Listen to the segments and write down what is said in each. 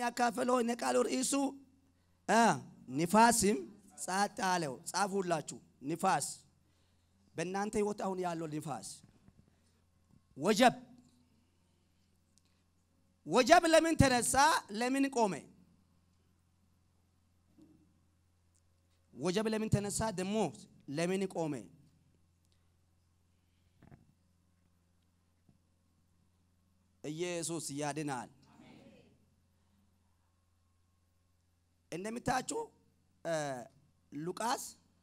የሚያካፍለው እነ ቃሉ ርዕሱ እ ንፋስም ጸጥ አለው። ጻፉላችሁ። ንፋስ በእናንተ ህይወት አሁን ያለው ንፋስ ወጀብ ወጀብ ለምን ተነሳ? ለምን ቆመ? ወጀብ ለምን ተነሳ? ደግሞ ለምን ቆመ? ኢየሱስ ያድናል። እንደምታችሁ ሉቃስ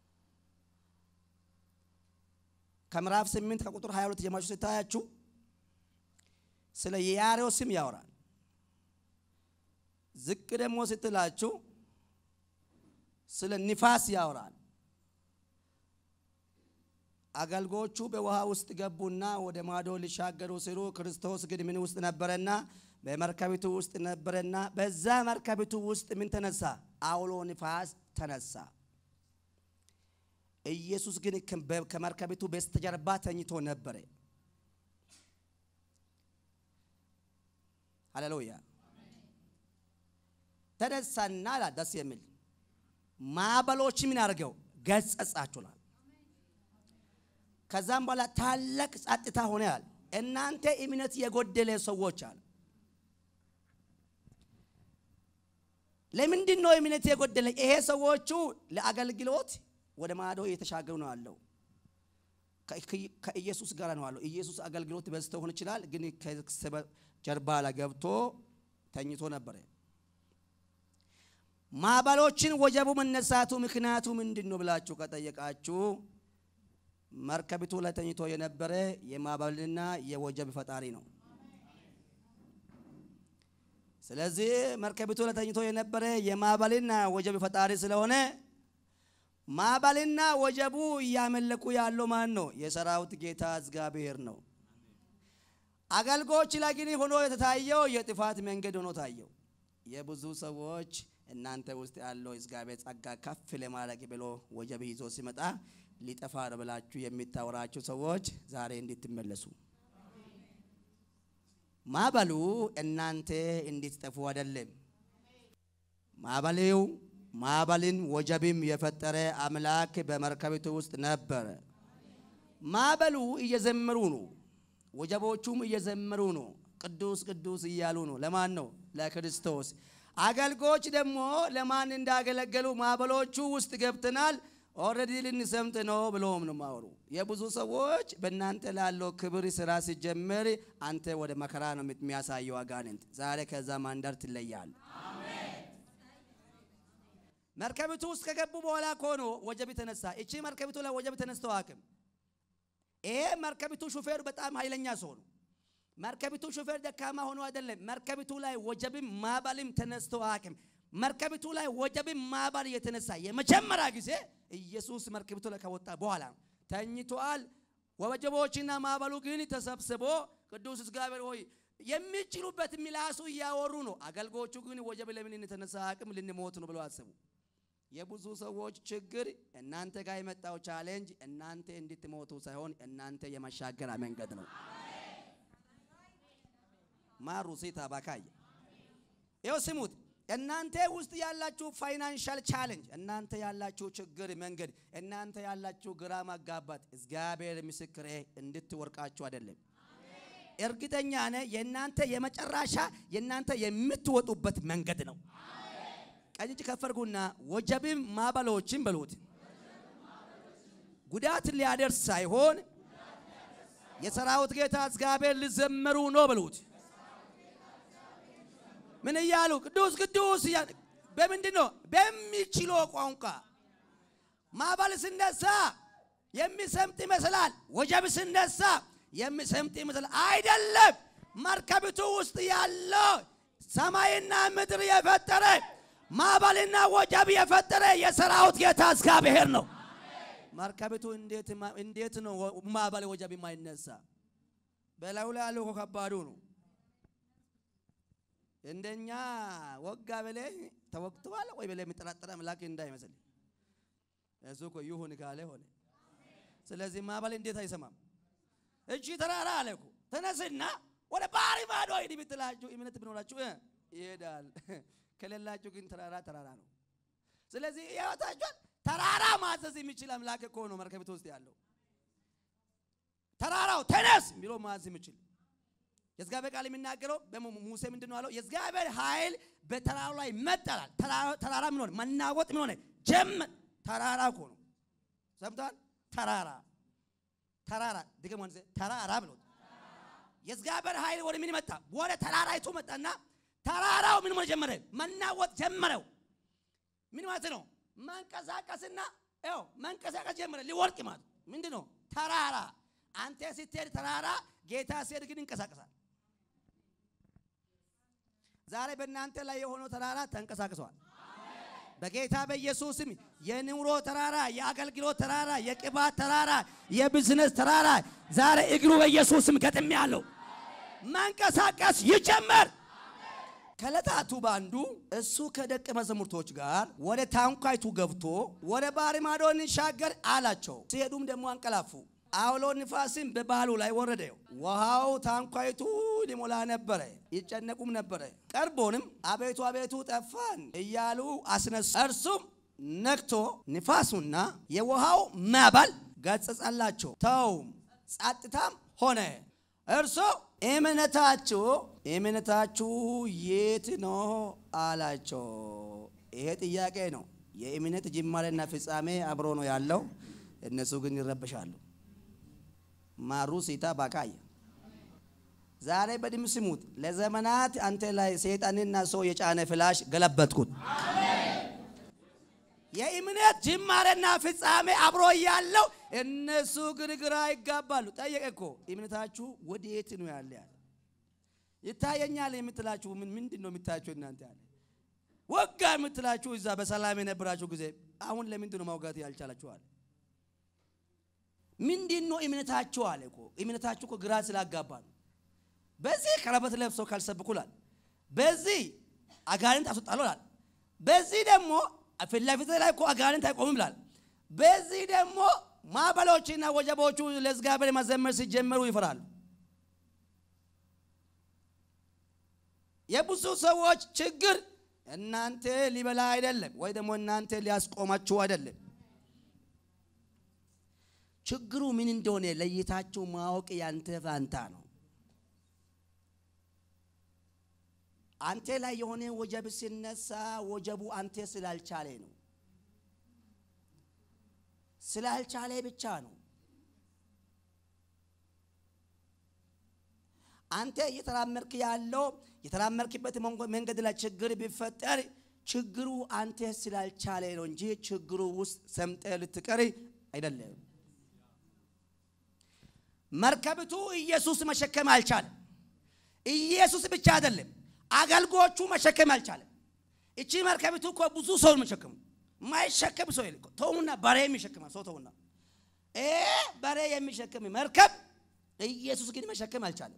ከምዕራፍ 8 ከቁጥር 22 ጀማችሁ ስታያችሁ ስለ የያሬው ስም ያወራል። ዝቅ ደግሞ ስትላችሁ ስለ ንፋስ ያወራል። አገልጎቹ በውሃ ውስጥ ገቡና ወደ ማዶ ሊሻገሩ ሲሉ ክርስቶስ ግን ምን ውስጥ ነበረና በመርከቢቱ ውስጥ ነበረና በዛ መርከቢቱ ውስጥ ምን ተነሳ? አውሎ ንፋስ ተነሳ። ኢየሱስ ግን ከመርከቢቱ በስተጀርባ ተኝቶ ነበረ። ሃሌሉያ ተነሳና ላ ደስ የሚል ማዕበሎች ምን አድርገው ገጸጻችኋል። ከዛም በኋላ ታላቅ ጸጥታ ሆነ ያል እናንተ እምነት የጎደለ ሰዎች አለ። ለምንድን ነው እምነት የጎደለ? ይሄ ሰዎቹ ለአገልግሎት ወደ ማዶ እየተሻገሩ ነው ያለው። ከኢየሱስ ጋር ነው ያለው። ኢየሱስ አገልግሎት በዝቶ ሆን ይችላል፣ ግን ጀርባ ላይ ገብቶ ተኝቶ ነበረ። ማዕበሎችን ወጀቡ መነሳቱ ምክንያቱ ምንድን ነው ብላችሁ ከጠየቃችሁ መርከቢቱ ላይ ተኝቶ የነበረ የማዕበልና የወጀብ ፈጣሪ ነው። ስለዚህ መርከቢቱ ላይ ተኝቶ የነበረ የማዕበልና ወጀብ ፈጣሪ ስለሆነ ማዕበልና ወጀቡ እያመለኩ ያለው ማን ነው? የሰራዊት ጌታ እግዚአብሔር ነው። አገልጎች ላይ ግን ሆኖ የተታየው የጥፋት መንገድ ሆኖ ታየው። የብዙ ሰዎች እናንተ ውስጥ ያለው እግዚአብሔር ጸጋ ከፍ ለማድረግ ብሎ ወጀብ ይዞ ሲመጣ ሊጠፋ ነው ብላችሁ የሚታወራችሁ ሰዎች ዛሬ እንድትመለሱ ማዕበሉ እናንተ እንድትጠፉ አይደለም። ማዕበሌው ማዕበልን ወጀብም የፈጠረ አምላክ በመርከቢቱ ውስጥ ነበረ። ማዕበሉ እየዘመሩ ነው። ወጀቦቹም እየዘመሩ ነው። ቅዱስ ቅዱስ እያሉ ነው። ለማን ነው? ለክርስቶስ። አገልጎች ደግሞ ለማን እንዳገለገሉ ማዕበሎቹ ውስጥ ገብተናል ኦልሬዲ ልንሰምጥ ነው ብሎም ነው ማወሩ። የብዙ ሰዎች በእናንተ ላለው ክብር ስራ ሲጀምር አንተ ወደ መከራ ነው የሚያሳየው አጋንንት። ዛሬ ከዛ ማንደር ትለያል። መርከቢቱ ውስጥ ከገቡ በኋላ ከሆኖ ወጀብ ተነሳ። እቺ መርከቢቱ ላይ ወጀብ ተነስተው አቅም ይሄ መርከቢቱ ሹፌሩ በጣም ኃይለኛ ሰው ነው። መርከቢቱ ሹፌር ደካማ ሆኖ አይደለም። መርከቢቱ ላይ ወጀብም ማዕበልም ተነስተው አቅም መርከቢቱ ላይ ወጀብም ማዕበል የተነሳ የመጀመሪያ ጊዜ ኢየሱስ መርከቢቱ ላይ ከወጣ በኋላ ነው። ተኝቷል። ወጀቦችና ማዕበሉ ግን ተሰብስቦ ቅዱስ እግዚአብሔር ሆይ የሚችሉበት ምላሱ እያወሩ ነው። አገልጎቹ ግን ወጀብ ለምን የተነሳ አቅም ልንሞት ነው ብለው አስቡ። የብዙ ሰዎች ችግር እናንተ ጋር የመጣው ቻሌንጅ እናንተ እንድትሞቱ ሳይሆን እናንተ የመሻገሪያ መንገድ ነው። ማሩ ሴታ ባካየ ይኸው ስሙት። እናንተ ውስጥ ያላችሁ ፋይናንሻል ቻሌንጅ፣ እናንተ ያላችሁ ችግር መንገድ፣ እናንተ ያላችሁ ግራ ማጋባት እግዚአብሔር ምስክሬ እንድትወርቃችሁ አይደለም። እርግጠኛ ነህ የእናንተ የመጨረሻ የእናንተ የምትወጡበት መንገድ ነው። ቀኝ እጅ ከፈርጉና ወጀብም ማዕበሎችን በሉት ጉዳት ሊያደርስ ሳይሆን የሰራዊት ጌታ እግዚአብሔር ሊዘመሩ ነው በሉት። ምን እያሉ ቅዱስ ቅዱስ በምንድን ነው? በሚችለው ቋንቋ ማዕበል ስነሳ የሚሰምጥ ይመስላል። ወጀብ ስነሳ የሚሰምጥ ይመስላል። አይደለም። መርከቢቱ ውስጥ ያለው ሰማይና ምድር የፈጠረ ማዕበልና ወጀብ የፈጠረ የሰራዊት ጌታ እግዚአብሔር ነው። መርከቢቱ እንዴት ነው ማዕበል ወጀብ የማይነሳ? በላዩ ላይ ያለው ከባዱ ነው። እንደኛ ወጋ በለ ተወግተዋል ወይ በለ የሚጠራጠር አምላክ እንዳይመስል እሱ እኮ ይሁን ካለ ሆነ። ስለዚህ ማዕበል እንዴት አይሰማም? እቺ ተራራ አለ እኮ ተነስና ወደ ባህር ማዶ ሂድ ብትላችሁ እምነት ብኖራችሁ ይሄዳል። ከሌላችሁ ግን ተራራ ተራራ ነው። ስለዚህ ሕይወታችሁን ተራራ ማዘዝ የሚችል አምላክ እኮ ነው መርከቢቱ ውስጥ ያለው። ተራራው ተነስ ብሎ ማዘዝ የሚችል የእግዚአብሔር ቃል የሚናገረው ሙሴ ምንድን ነው አለው? የእግዚአብሔር ኃይል በተራራው ላይ መጠላል። ተራራ ምን ሆነ? መናወጥ ምን ሆነ? ጀመር። ተራራ እኮ ነው። ሰምተዋል? ተራራ ተራራ ድገም ወንዜ ተራራ ብሎት የእግዚአብሔር ኃይል ወደ ምን መጣ? ወደ ተራራይቱ መጣና ተራራው ምን ሆነ ጀመረ? መናወጥ ጀመረው። ምን ማለት ነው? መንቀሳቀስና ያው መንቀሳቀስ ጀመረ። ሊወርቅ ማለት ምንድን ነው? ተራራ አንተ ስትሄድ ተራራ፣ ጌታ ሲሄድ ግን ይንቀሳቀሳል። ዛሬ በእናንተ ላይ የሆነው ተራራ ተንቀሳቅሷል። በጌታ በኢየሱስም የኑሮ ተራራ፣ የአገልግሎት ተራራ፣ የቅባት ተራራ፣ የቢዝነስ ተራራ ዛሬ እግሩ በኢየሱስም ገጥም ያለው መንቀሳቀስ ይጀመር። ከዕለታቱ በአንዱ እሱ ከደቀ መዛሙርቶች ጋር ወደ ታንኳይቱ ገብቶ ወደ ባህር ማዶ እንሻገር አላቸው። ሲሄዱም ደግሞ አንቀላፉ። አውሎ ንፋስም በባህሉ ላይ ወረደ። ውሃው ታንኳይቱ ሊሞላ ነበረ፣ ይጨነቁም ነበረ። ቀርቦንም አቤቱ አቤቱ ጠፋን እያሉ አስነሱ። እርሱም ነክቶ ንፋሱና የውሃው ማዕበል ገሠጻላቸው፣ ተውም፣ ጸጥታም ሆነ። እርሱ እምነታችሁ እምነታችሁ የት ነው አላቸው። ይሄ ጥያቄ ነው። የእምነት ጅማሬና ፍጻሜ አብሮ ነው ያለው። እነሱ ግን ይረበሻሉ። ማሩ ሲታ ባካየ ዛሬ በድም ስሙት። ለዘመናት አንተ ላይ ሰይጣንና ሰው የጫነ ፍላሽ ገለበጥኩት። የእምነት ጅማሬና ፍጻሜ አብሮ ያለው እነሱ ግን ግራ ይጋባሉ። ጠየቀ እኮ እምነታችሁ ወዴት ነው ያለ ያለ ይታየኛል የምትላችሁ ምን ምንድን ነው የሚታያችሁ እናንተ ያለ ወጋ የምትላችሁ እዛ በሰላም የነበራችሁ ጊዜ አሁን ለምንድን ነው ማውጋት ያልቻላችኋል? ምንድን ነው እምነታችሁ አለ እኮ እምነታችሁ እኮ ግራ ስላጋባ ነው። በዚህ ቀለበት ለብሰው ካልሰብኩላል፣ በዚህ አጋንንት አስወጣሉላል፣ በዚህ ደግሞ ፊት ለፊት ላይ እኮ አጋንንት አይቆምም ይላል። በዚህ ደግሞ ማዕበሎችና ወጀቦቹ ለእግዚአብሔር መዘመር ሲጀመሩ ይፈራሉ። የብዙ ሰዎች ችግር እናንተ ሊበላ አይደለም፣ ወይ ደግሞ እናንተ ሊያስቆማችሁ አይደለም። ችግሩ ምን እንደሆነ ለይታችሁ ማወቅ ያንተ ፋንታ ነው። አንተ ላይ የሆነ ወጀብ ሲነሳ ወጀቡ አንተ ስላልቻለ ነው። ስላልቻለ ብቻ ነው። አንተ እየተራመድክ ያለው የተራመድክበት መንገድ ላይ ችግር ቢፈጠር ችግሩ አንተ ስላልቻለ ነው እንጂ ችግሩ ውስጥ ሰምጠ ልትቀር አይደለም። መርከብቱ ኢየሱስ መሸከም አልቻለም። ኢየሱስ ብቻ አይደለም አገልጎቹ መሸከም አልቻለም። እቺ መርከቢቱ እኮ ብዙ ሰው መሸከሙ ማይሸከም ሰው የለ። ተውና በሬ የሚሸከም ሰው ተውና፣ በሬ የሚሸከም መርከብ ኢየሱስ ግን መሸከም አልቻለም።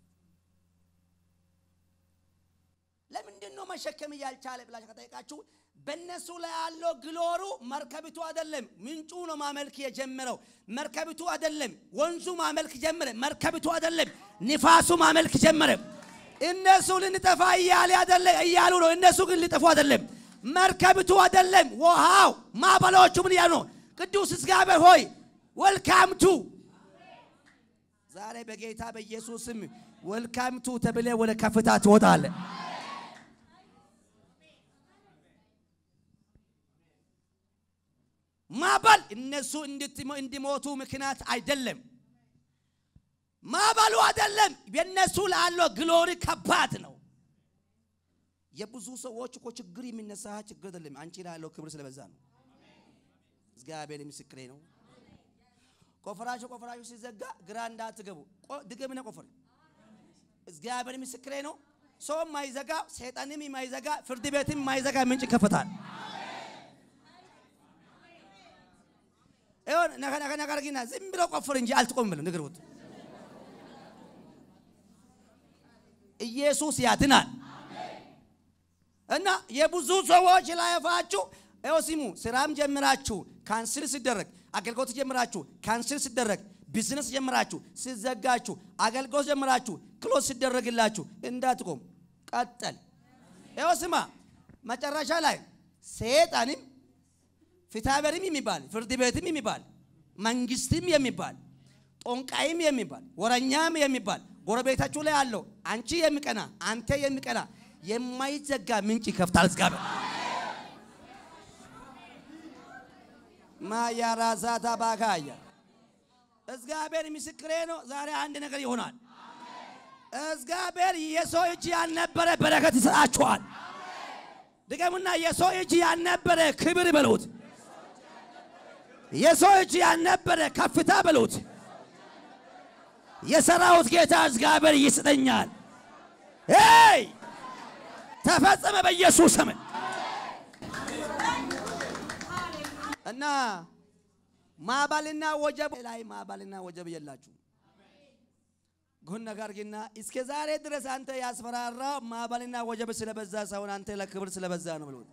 ለምንድን ነው መሸከም እያልቻለ ብላችሁ ከጠየቃችሁ በእነሱ ላይ ያለው ግሎሩ መርከቢቱ አይደለም። ምንጩ ነው ማመልክ የጀመረው መርከቢቱ አይደለም። ወንዙ ማመልክ ጀመረ፣ መርከቢቱ አይደለም። ንፋሱ ማመልክ ጀመረ። እነሱ ልንጠፋ እያለ አይደለም እያሉ ነው። እነሱ ግን ሊጠፉ አይደለም። መርከቢቱ አይደለም። ውሃው ማዕበሎቹ ምን እያሉ ነው? ቅዱስ እግዚአብሔር ሆይ ወልካምቱ ዛሬ በጌታ በኢየሱስም ወልካምቱ ተብለ ወደ ከፍታ ትወጣለ። ማዕበል እነሱ እንዲሞቱ ምክንያት አይደለም። ማዕበሉ አይደለም። የነሱ ላለው ግሎሪ ከባድ ነው። የብዙ ሰዎች እኮ ችግር የሚነሳ ችግር አይደለም። አንቺ ላለው ክብር ስለበዛ ነው። እግዚአብሔር ምስክሬ ነው። ቆፈራችሁ ቆፈራችሁ ሲዘጋ ግራ እንዳትገቡ ድገምነ ቆፈር። እግዚአብሔር ምስክሬ ነው። ሰው ማይዘጋ ሰይጣንም ማይዘጋ ፍርድ ቤትም ማይዘጋ ምንጭ ይከፈታል። ይሁን ነከ ነከ ነገር ግን ዝም ብሎ ቆፍር እንጂ አልትቆም ብለው ንገሩት። ኢየሱስ ያድናል። እና የብዙ ሰዎች ላይፋችሁ ይኸው ሲሙ ስራም ጀምራችሁ ካንስል ሲደረግ አገልግሎት ጀምራችሁ ካንስል ሲደረግ ቢዝነስ ጀምራችሁ ሲዘጋችሁ አገልግሎት ጀምራችሁ ክሎዝ ሲደረግላችሁ እንዳትቆም ቀጠል። ይኸው ስማ፣ መጨረሻ ላይ ሰይጣንም ፍትሐብሔርም የሚባል ፍርድ ቤትም የሚባል መንግስትም የሚባል ጦንቃይም የሚባል ወረኛም የሚባል ጎረቤታችሁ ላይ አለው። አንቺ የሚቀና አንተ የሚቀና የማይዘጋ ምንጭ ይከፍታል እግዚአብሔር። ማያራዛታ ባካያ እግዚአብሔር ምስክሬ ነው። ዛሬ አንድ ነገር ይሆናል። እግዚአብሔር የሰው እጅ ያልነበረ በረከት ይሰጣችኋል። ድገሙና የሰው እጅ ያልነበረ ክብር በሉት። የሰው እጅ ያልነበረ ከፍታ በሉት። የሰራዊት ጌታ እግዚአብሔር ይስጠኛል። ሄይ ተፈጸመ በኢየሱስ ስም እና ማዕበልና ወጀብ ላይ ማዕበልና ወጀብ የላችሁ ጉን ነገር ግና እስከ ዛሬ ድረስ አንተ ያስፈራራ ማዕበልና ወጀብ ስለበዛ ሳይሆን አንተ ለክብር ስለበዛ ነው ብሎት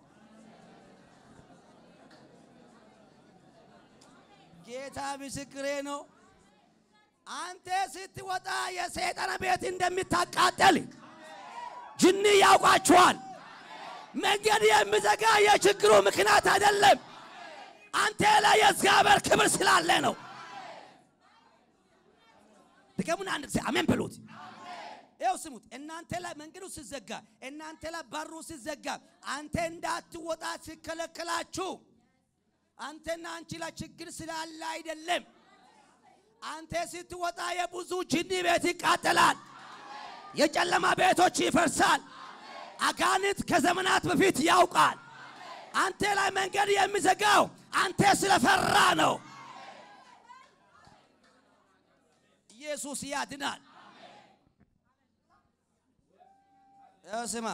ጌታ ምስክሬ ነው። አንተ ስትወጣ የሰይጣን ቤት እንደምታቃጠል ጅኒ ያውቃችኋል። መንገድ የሚዘጋ የችግሩ ምክንያት አይደለም፣ አንተ ላይ የእግዚአብሔር ክብር ስላለ ነው። ድገሙን አንድ ጊዜ አሜን በሉት። ይኸው ስሙት። እናንተ ላይ መንገዱ ሲዘጋ፣ እናንተ ላይ በሩ ሲዘጋ፣ አንተ እንዳትወጣ ሲከለከላችሁ አንተና አንቺ ላይ ችግር ስላለ አይደለም። አንተ ስትወጣ የብዙ ጅኒ ቤት ይቃጠላል፣ የጨለማ ቤቶች ይፈርሳል። አጋንንት ከዘመናት በፊት ያውቃል። አንተ ላይ መንገድ የሚዘጋው አንተ ስለፈራ ነው። ኢየሱስ ያድናል። ስማ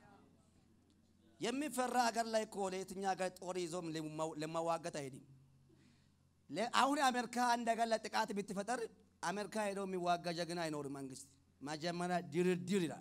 የሚፈራ ሀገር ላይ እኮ ለየትኛ ሀገር ጦር ይዞም ለመዋገት አይሄድም። አሁን አሜሪካ አንድ ሀገር ላይ ጥቃት ብትፈጠር አሜሪካ ሄዶ የሚዋጋ ጀግና አይኖርም። መንግስት መጀመሪያ ድርድር ይላል።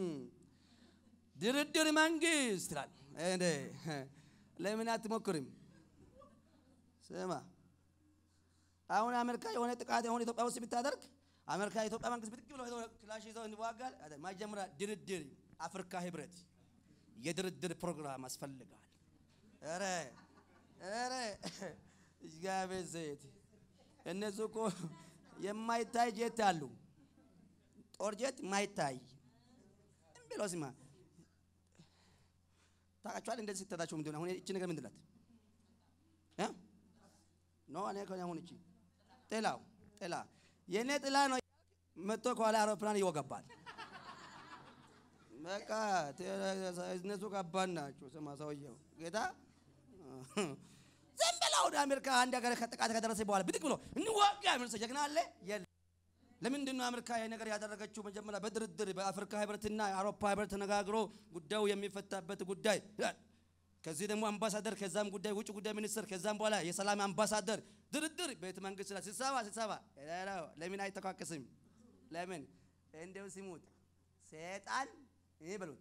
ድርድር መንግስት ይላል። ለምን አትሞክርም? ስማ አሁን አሜሪካ የሆነ ጥቃት የሆነ ኢትዮጵያ ውስጥ ብታደርግ አሜሪካ የኢትዮጵያ መንግስት ብድግ ብሎ ክላሽ ይዘው እንዋጋል። መጀመሪያ ድርድር አፍሪካ ህብረት የድርድር ፕሮግራም አስፈልጋል። ኧረ ኧረ እግዚአብሔር ዘይት እነሱ እኮ የማይታይ ጄት አሉ። ጦር ጄት ማይታይ ብሎ ስማ ታውቃችኋል። እንደዚህ ስትታችሁ ምንድን ነው አሁን እቺ ነገር ምንድን ናት? ኖ እኔ ከሆነ አሁን እቺ ጥላው ጥላ የእኔ ጥላ ነው መጥቶ ከኋላ አውሮፕላን ይወገባል። በቃ እነሱ ከባድ ናቸው። ስማ ሰውየው ጌታ ዝም ብለው ወደ አሜሪካ አንድ ሀገር ከጥቃት ከደረሰ በኋላ ብድግ ብሎ እንዋጋ የሚል ሰው ጀግና አለ የለም። ለምንድን ነው አሜሪካ ይሄ ነገር ያደረገችው? መጀመሪያ በድርድር በአፍሪካ ህብረትና የአውሮፓ ህብረት ተነጋግሮ ጉዳዩ የሚፈታበት ጉዳይ ከዚህ ደግሞ አምባሳደር ከዛም ጉዳይ ውጭ ጉዳይ ሚኒስትር ከዛም በኋላ የሰላም አምባሳደር ድርድር ቤተ መንግስት ላይ ስብሰባ ስብሰባ ለምን አይተካከስም? ለምን እንደው ሲሙት ሰይጣን ይህ በሉት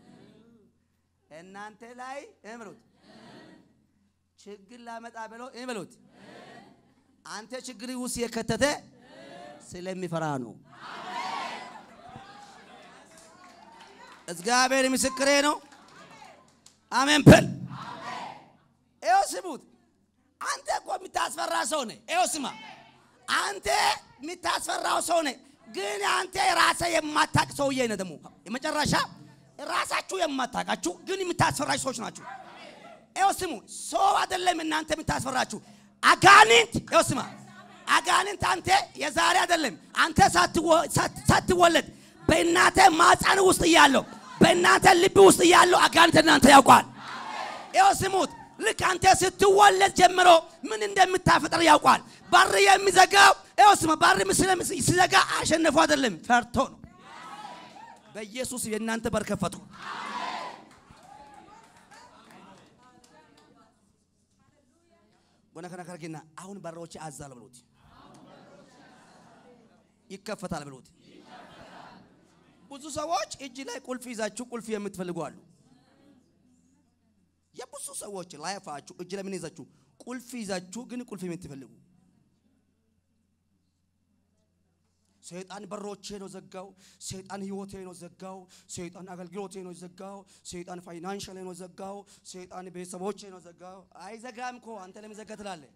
እናንተ ላይ ይህ በሉት ችግር ላመጣ ብሎ ይህ በሉት አንተ ችግር ውስጥ የከተተ ስለሚፈራ ነው። እግዚአብሔር ምስክሬ ነው። አሜን በል። ይኸው ስሙት። አንተ እኮ የምታስፈራ ሰው ነህ። ይኸው ስማ፣ አንተ የምታስፈራው ሰው ነህ። ግን አንተ ራስህ የማታቅ ሰውዬ ነህ። ደግሞ የመጨረሻ ራሳችሁ የማታቃችሁ ግን የምታስፈራችሁ ሰዎች ናችሁ። ይኸው ስሙ፣ ሰው አይደለም እናንተ የምታስፈራችሁ አጋንንት። ይኸው ስማ፣ አጋንንት አንተ የዛሬ አይደለም አንተ ሳትወለድ በእናተ ማፀን ውስጥ እያለው በእናንተ ልብ ውስጥ እያለው አጋንንት እናንተ ያውቋል። ይኸው ስሙት፣ ልክ አንተ ስትወለድ ጀምሮ ምን እንደምታፈጥር ያውቋል። በር የሚዘጋው ይኸው ስማ፣ በር ሲዘጋ አሸነፉ አይደለም ፈርቶ ነው። በኢየሱስ የእናንተ በር ከፈቱ። ጎነ ከነ ከርጊና አሁን በሮች አዛል ብሎት ይከፈታል ብሎት ብዙ ሰዎች እጅ ላይ ቁልፍ ይዛችሁ ቁልፍ የምትፈልጉ አሉ። የብዙ ሰዎች ላይፋችሁ እጅ ላይ ምን ይዛችሁ ቁልፍ ይዛችሁ ግን ቁልፍ የምትፈልጉ ሰይጣን በሮቼ ነው ዘጋው። ሰይጣን ህይወቴ ነው ዘጋው። ሰይጣን አገልግሎቴ ነው ዘጋው። ሰይጣን ፋይናንሻል ነው ዘጋው። ሰይጣን ቤተሰቦቼ ነው ዘጋው። አይዘጋም እኮ አንተ ለምን ዘጋ ትላለህ?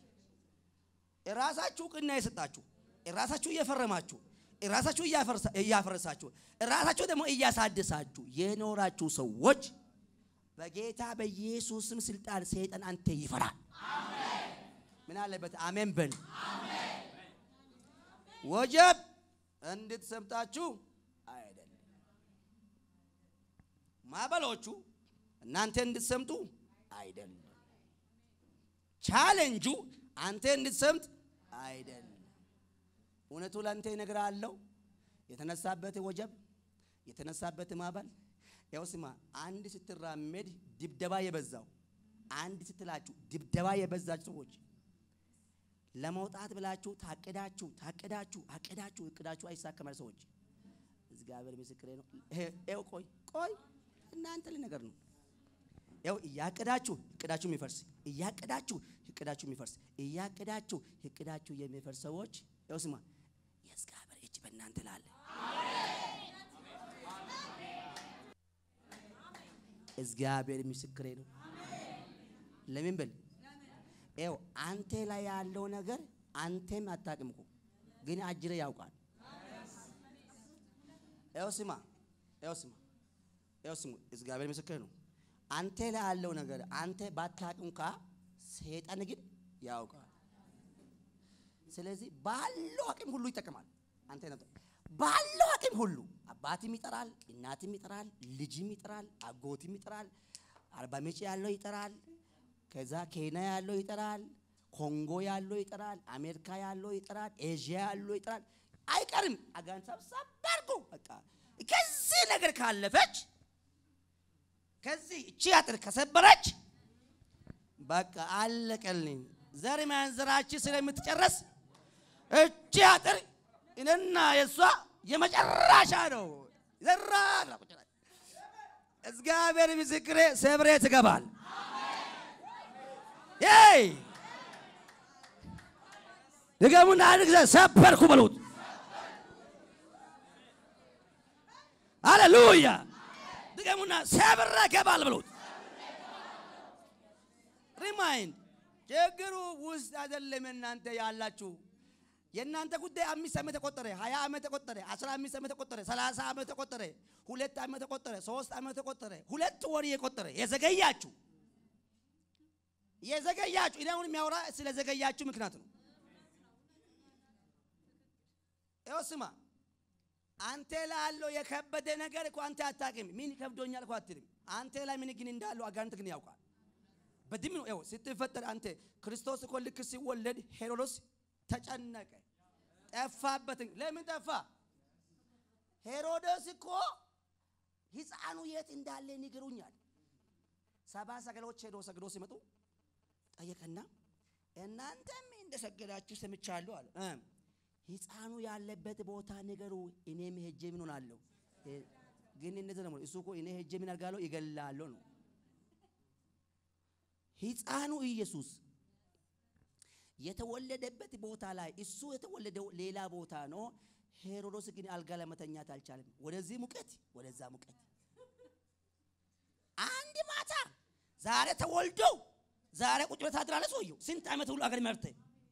ራሳችሁ ቅና የሰጣችሁ ራሳችሁ እየፈረማችሁ ራሳችሁ እያፈረሳችሁ ራሳችሁ ደግሞ እያሳደሳችሁ የኖራችሁ ሰዎች በጌታ በኢየሱስም ስልጣን ሰይጣን አንተ ይፈራል። ምን አለበት? አሜን በል። ወጀብ እንድትሰምጣችሁ አይደለም፣ ማዕበሎቹ እናንተ እንድትሰምጡ አይደለም፣ ቻሌንጁ አንተ እንድትሰምጥ አይደለም። እውነቱ ለአንተ እነግርሃለሁ። የተነሳበት ወጀብ የተነሳበት ማዕበል ያው ስማ፣ አንድ ስትራመድ ድብደባ የበዛው አንድ ስትላችሁ ድብደባ የበዛችሁ ሰዎች ለመውጣት ብላችሁ ታቅዳችሁ ታቅዳችሁ አቅዳችሁ እቅዳችሁ አይሳከማል። ሰዎች እግዚአብሔር ምስክሬ ነው። ይኸው ቆይ ቆይ እናንተ ነገር ነው። ያው እያቅዳችሁ እቅዳችሁ የሚፈርስ እያቅዳችሁ እቅዳችሁ የሚፈርስ እያቅዳችሁ እቅዳችሁ የሚፈርስ ሰዎች ያው ስማ የእግዚአብሔር እጅ በእናንተ ላለ እግዚአብሔር ምስክሬ ነው። ለምን ብል ይኸው አንተ ላይ ያለው ነገር አንተም አታውቅም እኮ ግን አጅሬ ያውቃል። ይኸው ስማ፣ ይኸው ስማ፣ ይኸው ስሙ፣ እግዚአብሔር ምስክር ነው። አንተ ላይ ያለው ነገር አንተ ባታውቅም እንኳ ሰይጣን ግን ያውቃል። ስለዚህ ባለው አቅም ሁሉ ይጠቀማል። አንተ ነው ባለው አቅም ሁሉ አባትም ይጠራል፣ እናትም ይጠራል፣ ልጅም ይጠራል፣ አጎትም ይጠራል፣ አርባ ምንጭ ያለው ይጠራል ከዛ ኬንያ ያለው ይጠራል፣ ኮንጎ ያለው ይጠራል፣ አሜሪካ ያለው ይጠራል፣ ኤዥያ ያለው ይጠራል። አይቀርም አጋን ሰብሰብ አድርጎ በቃ ከዚህ ነገር ካለፈች ከዚህ እቺ አጥር ከሰበረች በቃ አለቀልኝ። ዘር ማንዘራችን ስለምትጨረስ እቺ አጥር እኔና የእሷ የመጨረሻ ነው። ዘራ እግዚአብሔር ምስክሬ ሰብሬ ትገባል። ይ ድገሙና አንድ ጊዜ ሰበርኩ በሉት። አሌሉያ! ድገሙና ሰብረ ገባል በሉት። ሪማይንድ ችግሩ ውስጥ አይደለም። እናንተ ያላችሁ የእናንተ ጉዳይ አምስት ዓመት ተቆጠረ፣ ሀያ ዓመት ተቆጠረ፣ አስራ አምስት ዓመት ተቆጠረ፣ ሰላሳ ዓመት ተቆጠረ፣ ሁለት ዓመት ተቆጠረ፣ ሶስት ዓመት ተቆጠረ፣ ሁለት ወር የቆጠረ የዘገያችሁ የዘገያችሁ እኔ አሁን የሚያወራ ስለ ዘገያችሁ ምክንያት ነው። ይኸው ስማ፣ አንተ ላይ ያለው የከበደ ነገር እኮ አንተ አታውቅም። ምን ከብዶኛል እኮ አትልም። አንተ ላይ ምን ግን እንዳለው አጋንንት ግን ያውቃል። በድም ነው ስትፈጠር አንተ ክርስቶስ እኮ ልክ ሲወለድ ሄሮዶስ ተጨነቀ፣ ጠፋበት። ለምን ጠፋ? ሄሮዶስ እኮ ሕፃኑ የት እንዳለ ንገሩኛል። ሰባ ሰገሎች ሄዶ ሰግዶ ሲመጡ ጠየቀና እናንተም እንደሰገዳችሁ ሰምቻለሁ አለ። ሕፃኑ ያለበት ቦታ ንገሩ፣ እኔም ሄጄ ምን ሆናለሁ? ግን እንደዚህ ነው እሱ እኮ እኔ ሄጄ ምን አድርጋለሁ? ይገላለሁ ነው። ሕፃኑ ኢየሱስ የተወለደበት ቦታ ላይ እሱ የተወለደው ሌላ ቦታ ነው። ሄሮዶስ ግን አልጋ ለመተኛት አልቻለም። ወደዚህ ሙቀት፣ ወደዛ ሙቀት አንድ ማታ ዛሬ ተወልዶ ዛሬ ቁጭ ብለህ ታድራለህ። ሰውየው ስንት ዓመት ሁሉ አገር መርተ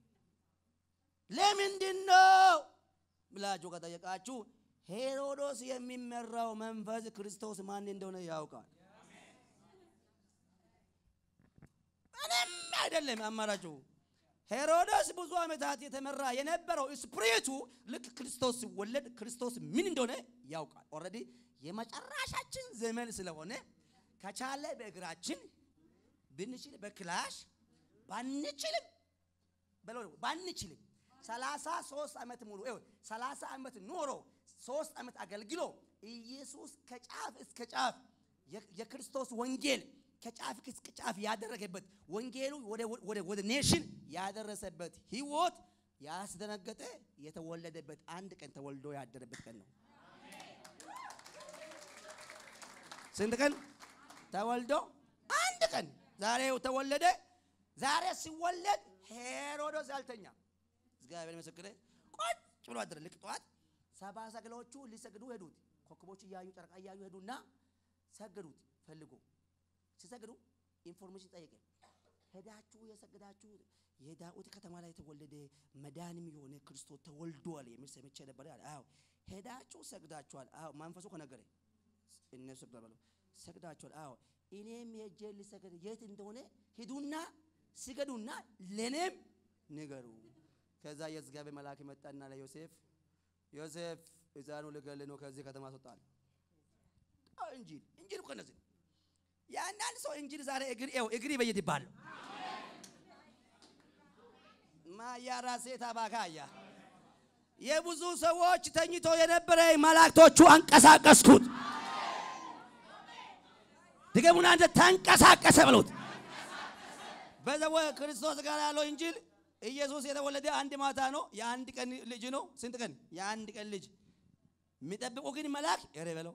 ለምንድን ነው ብላችሁ ከጠየቃችሁ ሄሮዶስ የሚመራው መንፈስ ክርስቶስ ማን እንደሆነ ያውቃል። ምንም አይደለም አማራጩ። ሄሮዶስ ብዙ ዓመታት የተመራ የነበረው ስፕሪቱ ልክ ክርስቶስ ሲወለድ ክርስቶስ ምን እንደሆነ ያውቃል። ኦልሬዲ የመጨረሻችን ዘመን ስለሆነ ከቻለ በእግራችን ብንችል በክላሽ ባንችልም በለው ባንችልም ሰላሳ ሶስት ዓመት ሙሉ ይኸው ሰላሳ ዓመት ኖሮ ሶስት ዓመት አገልግሎ ኢየሱስ ከጫፍ እስከ ጫፍ የክርስቶስ ወንጌል ከጫፍ እስከ ጫፍ ያደረገበት ወንጌሉ ወደ ኔሽን ያደረሰበት ህይወት ያስደነገጠ የተወለደበት አንድ ቀን ተወልዶ ያደረበት ቀን ነው። ስንት ቀን ተወልዶ? አንድ ቀን ዛሬ ተወለደ። ዛሬ ሲወለድ ሄሮዶስ ያልተኛ እግዚአብሔር ምስክሬ ቁጭ ብሎ አደረ። ልክ ጠዋት ሰባ ሰገላዎቹ ሊሰግዱ ሄዱት። ኮከቦች እያዩ ጨረቃ እያዩ ሄዱና ሰገዱት። ፈልጎ ሲሰግዱ ኢንፎርሜሽን ጠየቀ። ሄዳችሁ የሰገዳችሁ የዳዊት ከተማ ላይ የተወለደ መዳንም የሆነ ክርስቶስ ተወልዷል የሚል ሰምቼ ነበር አለ። አዎ ሄዳችሁ ሰግዳችኋል። አዎ መንፈሱ ከነገረ እነሱ ሰግዳሉ ሰግዳችኋል። አዎ እኔም ሄጄ ልሰግድ የት እንደሆነ ሂዱና ስገዱና ለኔም ንገሩ። ከዛ የእግዚአብሔር መልአክ መጣና ለዮሴፍ ዮሴፍ ሕፃኑ ልገል ነው ከዚህ ከተማ አስወጣል። እንጂል እንጂል እኮ እነዚህ ነው። የአንዳንድ ሰው እንጂል ዛሬ እግር ይኸው እግር ይበይት ይባል ማያራ ሴት አባካያ የብዙ ሰዎች ተኝቶ የነበረ መላእክቶቹ አንቀሳቀስኩት። ድገሙና እንደ ተንቀሳቀሰ በሉት። በዘወ ክርስቶስ ጋር ያለው እንጂል ኢየሱስ የተወለደ አንድ ማታ ነው። የአንድ ቀን ልጅ ነው። ስንት ቀን? የአንድ ቀን ልጅ የሚጠብቁ ግን መልአክ ኧረ በለው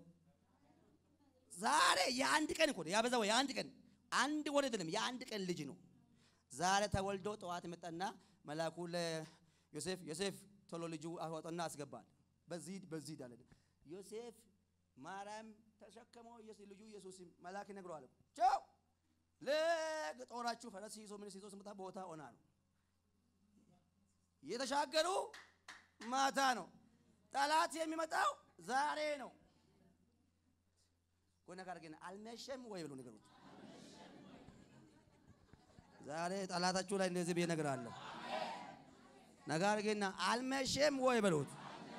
ዛሬ የአንድ ቀን እኮ ያበዛው የአንድ ቀን አንድ ወር አይደለም፣ የአንድ ቀን ልጅ ነው። ዛሬ ተወልዶ ጠዋት መጣና መልአኩ ለዮሴፍ ዮሴፍ ቶሎ ልጁ አወጣና አስገባል። በዚህ በዚህ ዳለ ዮሴፍ ማርያም ተሸከመው ልጁ ኢየሱስ መልአክ ይነግረዋል። ቻው ለጦራችሁ ፈረስ ይዞ ምን ይዞ ስመጣ ቦታ ሆና ነው የተሻገሩ ማታ ነው። ጠላት የሚመጣው ዛሬ ነው። ጎነ ጋር ግን አልመሸም ወይ ብሎ ነገሩት። ዛሬ ጠላታችሁ ላይ እንደዚህ ብዬ እነግራለሁ። ነገር ግን አልመሸም ወይ በሉት።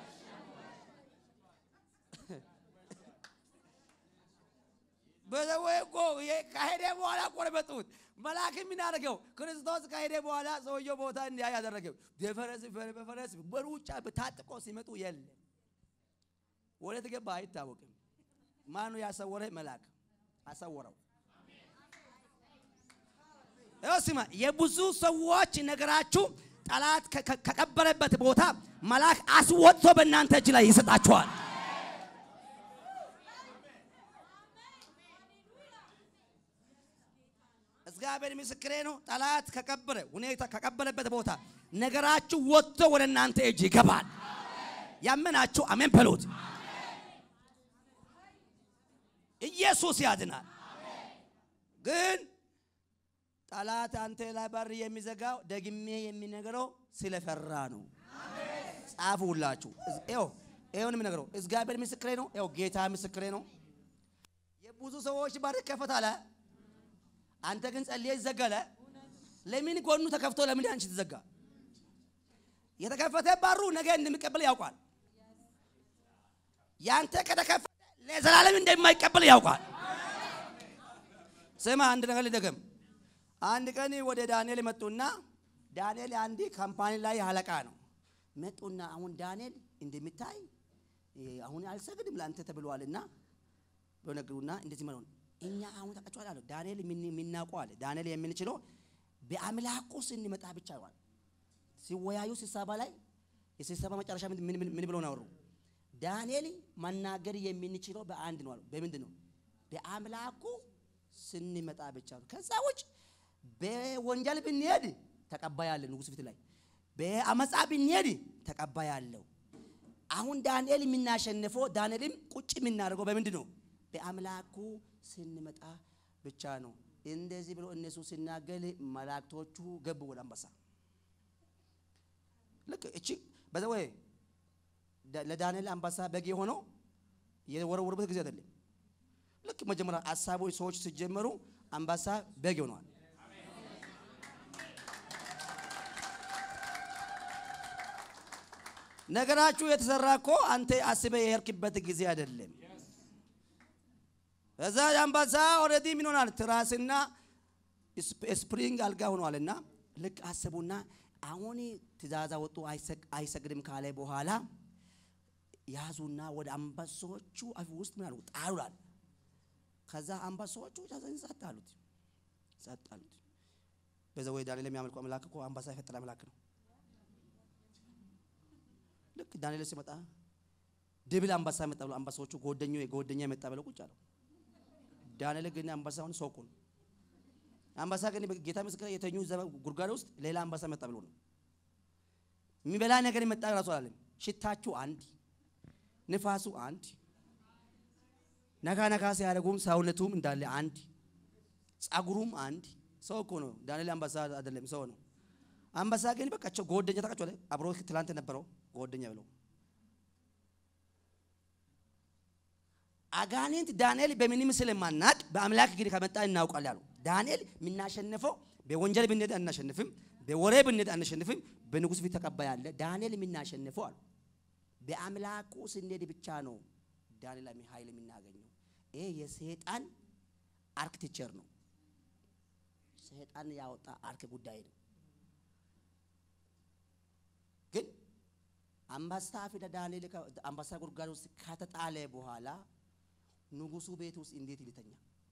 በዘወይ እኮ ከሄደ በኋላ ቆረበጡት። መልአክ የሚናደርገው ክርስቶስ ከሄደ በኋላ ሰውየው ቦታ እንዲያ ያደረገው በፈረስ በፈረስ በሩጫ በታጥቆ ሲመጡ የለም። ወዴት ገባ አይታወቅም። ማኑ ያሰወረ መልአክ አሰወረው። ስማ የብዙ ሰዎች ነገራችሁ ጠላት ከቀበረበት ቦታ መልአክ አስወጥቶ በእናንተ እጅ ላይ ይሰጣችኋል። እግዚአብሔር ምስክሬ ነው። ጠላት ከቀበረ ሁኔታ ከቀበረበት ቦታ ነገራችሁ ወጥቶ ወደ እናንተ እጅ ይገባል። ያመናችሁ አሜን በሉት። ኢየሱስ ያድናል። ግን ጠላት አንተ ላይ በር የሚዘጋው ደግሜ የሚነግረው ስለፈራ ነው። ጻፉላችሁ። ይኸው ይኸውን የሚነግረው እግዚአብሔር ምስክሬ ነው። ይኸው ጌታ ምስክሬ ነው። የብዙ ሰዎች በር ይከፈታል። አንተ ግን ጸልየ ይዘጋለ። ለምን ጎኑ ተከፍቶ ለምን አንቺ ትዘጋ? የተከፈተ በሩ ነገ እንደሚቀበል ያውቃል። ያንተ ከተከፈተ ለዘላለም እንደማይቀበል ያውቃል። ስማ አንድ ነገር ልደገም። አንድ ቀን ወደ ዳንኤል መጡና ዳንኤል አንድ ካምፓኒ ላይ አለቃ ነው። መጡና አሁን ዳንኤል እንደሚታይ አሁን አልሰግድም ለአንተ ተብሏልና በነገሩና እንደዚህ ማለት ነው እኛ አሁን ታውቃችኋል አለ ዳንኤል የሚናውቀው አለ ዳንኤል የምንችለው በአምላኩ ስንመጣ ብቻ ይዋል ሲወያዩ ስብሰባ ላይ የስብሰባ መጨረሻ ምን ብለው ናወሩ ዳንኤል መናገር የምንችለው በአንድ ነው አሉ በምንድን ነው በአምላኩ ስንመጣ ብቻ ነው ከዛ ውጭ በወንጀል ብንሄድ ተቀባይ አለ ንጉሥ ፊት ላይ በአመፃ ብንሄድ ተቀባይ አለው አሁን ዳንኤል የምናሸንፈው ዳንኤልም ቁጭ የምናደርገው በምንድን ነው በአምላኩ ስንመጣ ብቻ ነው። እንደዚህ ብሎ እነሱ ሲናገል መላእክቶቹ ገቡ ወደ አንበሳ። ልክ እቺ በዛ ወይ ለዳንኤል አንበሳ በግ የሆነው የወረወሩበት ጊዜ አይደለም። ልክ መጀመሪያ ሀሳቦች ሰዎች ሲጀመሩ አንበሳ በግ ሆነዋል። ነገራችሁ የተሰራ እኮ አንተ አስበ የሄድክበት ጊዜ አይደለም። እዛ አንበሳ ኦልሬዲ ምን ሆናል? ትራስና ስፕሪንግ አልጋ ሆኗልና ልክ አስቡና አሁን ትእዛዝ ወጡ አይሰግድም ካለ በኋላ ያዙና ወደ አንበሶቹ አፍ ውስጥ ምን አሉ ጣሉላል። ከዛ አንበሶቹ ጸጥ አሉት ጸጥ አሉት። በዛ ወይ ዳንኤል የሚያመልኩ አምላክ እኮ አንበሳ የፈጠረ አምላክ ነው። ልክ ዳንኤል ሲመጣ ድብል አንበሳ መጣ ብሎ አንበሳዎቹ ጎደኛ ጎደኛ የመጣ ብለው ቁጭ አለው። ዳንኤል ግን አንበሳውን ሰው እኮ ነው። አንበሳ ግን ጌታ ምስክር የተኙ ጉድጓድ ውስጥ ሌላ አንበሳ መጣ ብሎ ነው የሚበላ ነገር መጣ ራሱ አላለም። ሽታችሁ አንድ፣ ንፋሱ አንድ፣ ነጋ ነጋ ሲያደርጉም ሰውነቱም እንዳለ አንድ፣ ጸጉሩም አንድ። ሰው እኮ ነው። ዳንኤል አንበሳ አይደለም፣ ሰው ነው። አንበሳ ግን በቃቸው ጎደኛ ታውቃቸው አብሮ ትላንት ነበረው ጎደኛ ብለው አጋንንት ዳንኤል በምንም ስለማናቅ በአምላክ ግን ከመጣ እናውቃለን አሉ። ዳንኤል የምናሸንፈው በወንጀል ብንሄድ አናሸንፍም፣ በወሬ ብንሄድ አናሸንፍም፣ በንጉሥ ፊት ተቀባይ አለ። ዳንኤል የምናሸንፈው አሉ በአምላኩ ስንሄድ ብቻ ነው ዳንኤል ኃይል የምናገኘው። ይሄ የሰይጣን አርክቴክቸር ነው። ሰይጣን ያወጣ አርክ ጉዳይ ነው። ግን አንበሳ ፊት ዳንኤል አንበሳ ጉድጓድ ውስጥ ከተጣለ በኋላ ንጉሱ ቤት ውስጥ እንዴት ይልተኛ?